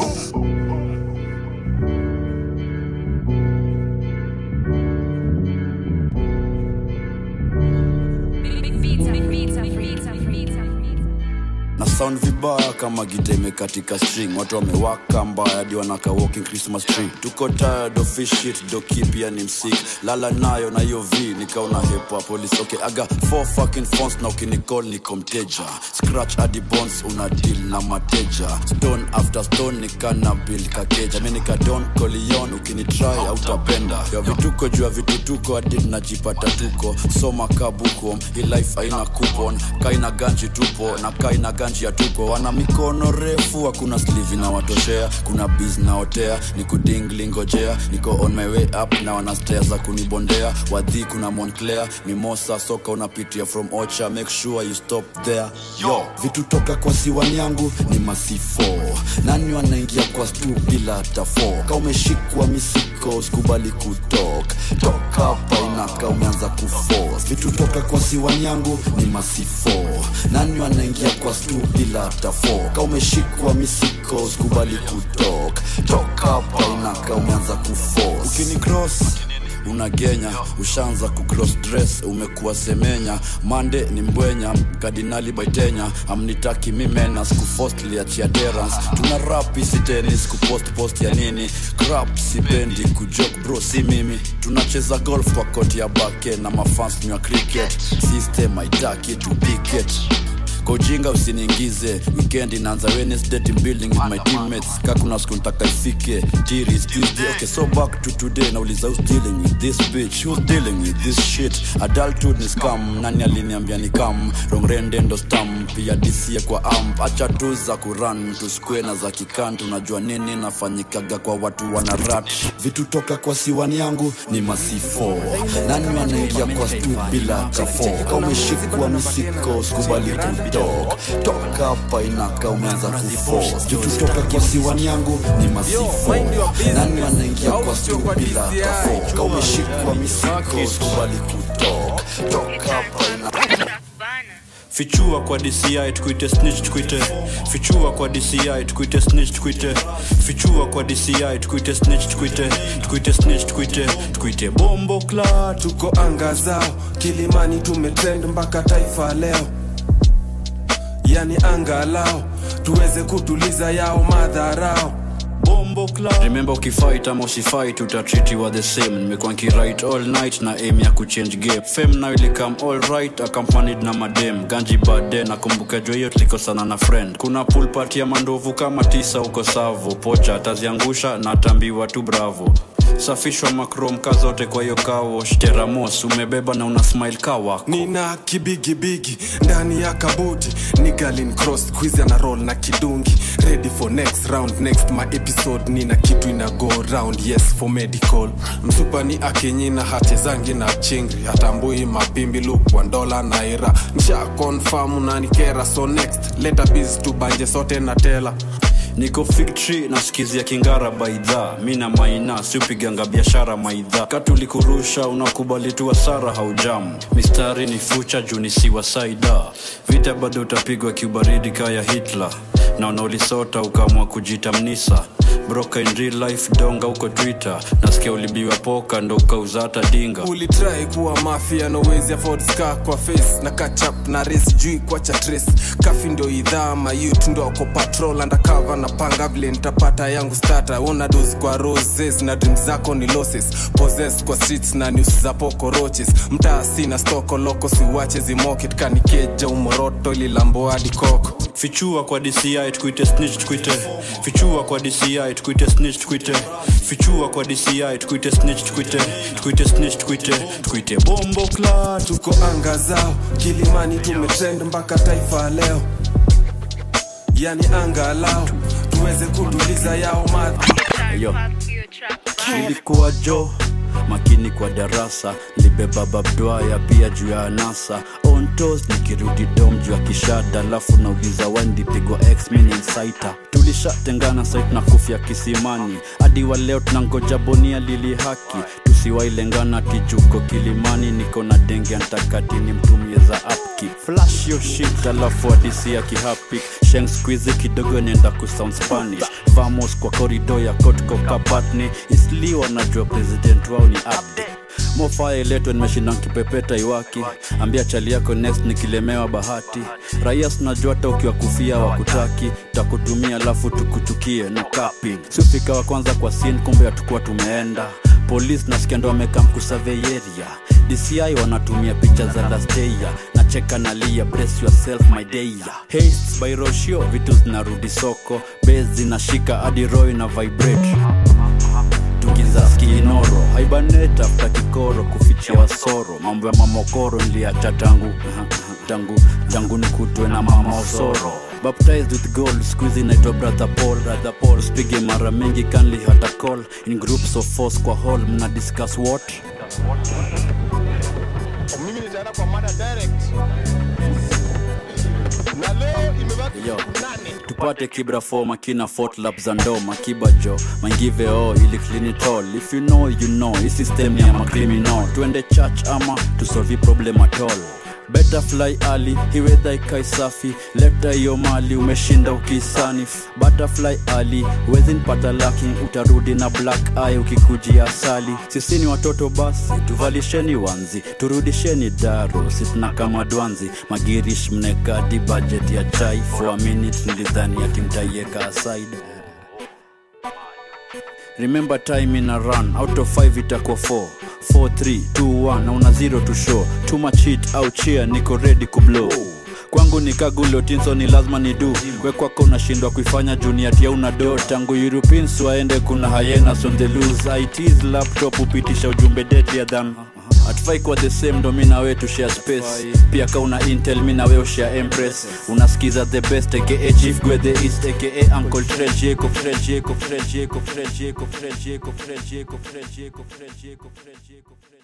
na sound vibaya kama gita imekatika string watu wamewaka mbaya hadi wanaka walking christmas tree tuko tired of this shit doki pia ni msik lala nayo na hiyo v nikaona hepa police okay aga four fucking phones na ukinicall niko mteja scratch hadi bones una deal na mateja stone after stone nikana bill kakeja mi nika don colion ukinitry autapenda ya vituko juu ya vitutuko hadi najipata tuko soma kabuko hii life haina coupon kaina ganji tupo na kaina ganji ya tuko wana mikono refu hakuna slivi na watoshea kuna biz naotea ni kudingli ngojea niko on my way up na wana stea za kunibondea wadhi kuna monclair mimosa soka unapitia from ocha make sure you stop there yo vitu toka kwa siwani yangu ni masifo nani wanaingia kwa stu bila hata fo ka umeshikwa misiko usikubali kutok toka hapa inaka umeanza kufos vitu toka kwa siwani yangu ni masifo nani wanaingia kwa stu bila hata fo ka umeshikwa misiko usikubali kutok toka hapa inaka umeanza kufos ukini cross unagenya ushaanza kucross dress umekuwa semenya mande ni mbwenya kardinali baitenya amnitaki mimena skufost liachia derans tuna rap isi tenis kupost post ya nini crap sipendi kujok bro si mimi tunacheza golf kwa koti ya bake na mafans ni wa cricket system haitaki tupiket kwa ujinga usiniingize weekend inaanza wednesday team building with my teammates ka kuna siku ntaka ifike tiris tuesday okay so back to today nauliza who's dealing with this bitch who's dealing with this shit adulthood ni scam nani aliniambia ni kam rongrende ndo stam pia dca kwa amp acha tu za kuran tusikue na za kikan tunajua nini nafanyikaga kwa watu wana rat vitu toka kwa siwani yangu ni masifo nani wanaingia kwa stu bila kafo kaumeshikwa misiko skubali kutok toka hapa inaka umeanza kufo vitu toka kwa siwani yangu ni masifo nani wanaingia kwa stu bila kafo kaumeshikwa misiko skubali kutok toka hapa inaka fichua kwa dci tukuite snitch tukuite fichua kwa dci tukuite snitch tukuite fichua kwa dci tukuite snitch tukuite tukuite snitch tukuite tukuite bombo kla tuko anga zao kilimani tumetrend mpaka taifa leo yani angalao tuweze kutuliza yao madharao bombo remember ukifight ama usifight utatritiwa the same nimekuwa nkiright all night na aim ya kuchange game fem nayo ilikam all right accompanied na madem ganji bade nakumbuka jo hiyo tulikosana na friend kuna pool party ya mandovu kama tisa huko savo pocha ataziangusha na atambiwa tu bravo safishwa makromka zote kwa hiyo kawosh teramos umebeba na una smile kawa nina kibigibigi ndani ya kabuti ni galin cross quiz ana roll na kidungi ready for next round next my episode nina kitu ina go round yes for medical msupa ni akenyina hatezangi na chingri hatambui mapimbi lukwa ndola naira nsha confirm unanikera so next leta biz tubanje sote na tela niko fictory nasikizia kingara baidha mi na maina siupiganga biashara maidha katulikurusha unakubali tu hasara haujamu mistari ni fucha juu ni siwa saida vita bado utapigwa kiubaridi kaya hitler na unaulisota ukaamua kujita mnisa broka in real life donga huko twitter nasikia ulibiwa poka ndo ukauza hata dinga ulitrai kuwa mafia nowezi afford scar kwa face na kachap na res jui kwa cha trace kafi ndo idhaa mayut ndo ako patrol undercover na panga vile nitapata yangu stata una dos kwa roses na dream zako ni losses possess kwa streets na news za pokoroches mtaa sina stoko loko siwache zimoket kanikeja umoroto lilambo hadi koko fichua kwa dci tukuite snitch tukuite fichua kwa dci tukuite snitch tukuite fichua kwa dci tukuite snitch tukuite tukuite snitch tukuite tukuite bombo kla tuko anga zao kilimani tumetrend mpaka taifa leo yani anga lao tuweze kutuliza yao madha Yo. ilikuwa jo makini kwa darasa libeba babdwaya pia juu ya anasa ontos nikirudi dom juu ya kishada alafu nauliza wandipigwa x mininsaita tulishatengana site na kufya kisimani hadi wa leo tunangoja bonia lili haki tusiwailengana tijuko kilimani niko na denge antakatini mtumie za apki flash yo shit alafu hadisi ya kihapik sheng squizi kidogo nenda kusound spanish vamos kwa korido ya kotko kapatni isli wanajua president wao ni abdi mofaya iletwe nimeshinda nkipepeta iwaki ambia chali yako next nikilemewa bahati raia sinajua hata ukiwa kufia wakutaki takutumia alafu tukuchukie no capping siufika wa kwanza kwa sin kumbe hatukuwa tumeenda polisi nasikia ndo wamekaa mkusaveyeria dci wanatumia picha za lasteya nacheka nalia brace yourself my deya haste by roshio vitu zinarudi soko base zinashika hadi roy na vibrate tukiza skinoro haibanet afta kikoro kufichia wasoro mambo ya mamokoro niliacha tangu tangu tangu nikutwe na mama osoro baptized with gold squeezy naitwa brother paul brother paul spige mara mingi kanli hata call in groups of force kwa hall mna discuss what mimi nitaenda kwa mada direct na leo imebaki Yo. tupate kibra fo makina fort lap za ndo makiba jo mangive o ili clinitol if you know you know hii system ya macriminal tuende church ama tusolvi problem at all Better fly early, hiwedha ikai safi leta hiyo mali umeshinda ukisani butterfly early wezin pata laki utarudi na black eye ukikujia asali sisi ni watoto basi tuvalisheni wanzi turudisheni daro sitna kama dwanzi magirish mnekadi budget ya chai for a minute nilidhani ati mtaieka aside remember time in a run out of 5 itakuwa 4 4 3 2 1 na una 0 to show too much hit au cheer niko ready kublow kwangu ni kagulotinso ni lazima ni du wekwako unashindwa kuifanya juniatia una do tangu europeans waende kuna hyenas on the loose its laptop hupitisha ujumbe deadlier than hatufai kuwa the same ndo mi na we tushare space pia ka una intel mi na we ushare empress unasikiza the best aka chief gwe the east aka uncle Fred Jacob Fred Jacob Fred Jacob Fred Jacob Fred Jacob Fred Jacob Fred Jacob Fred Jacob Fred Jacob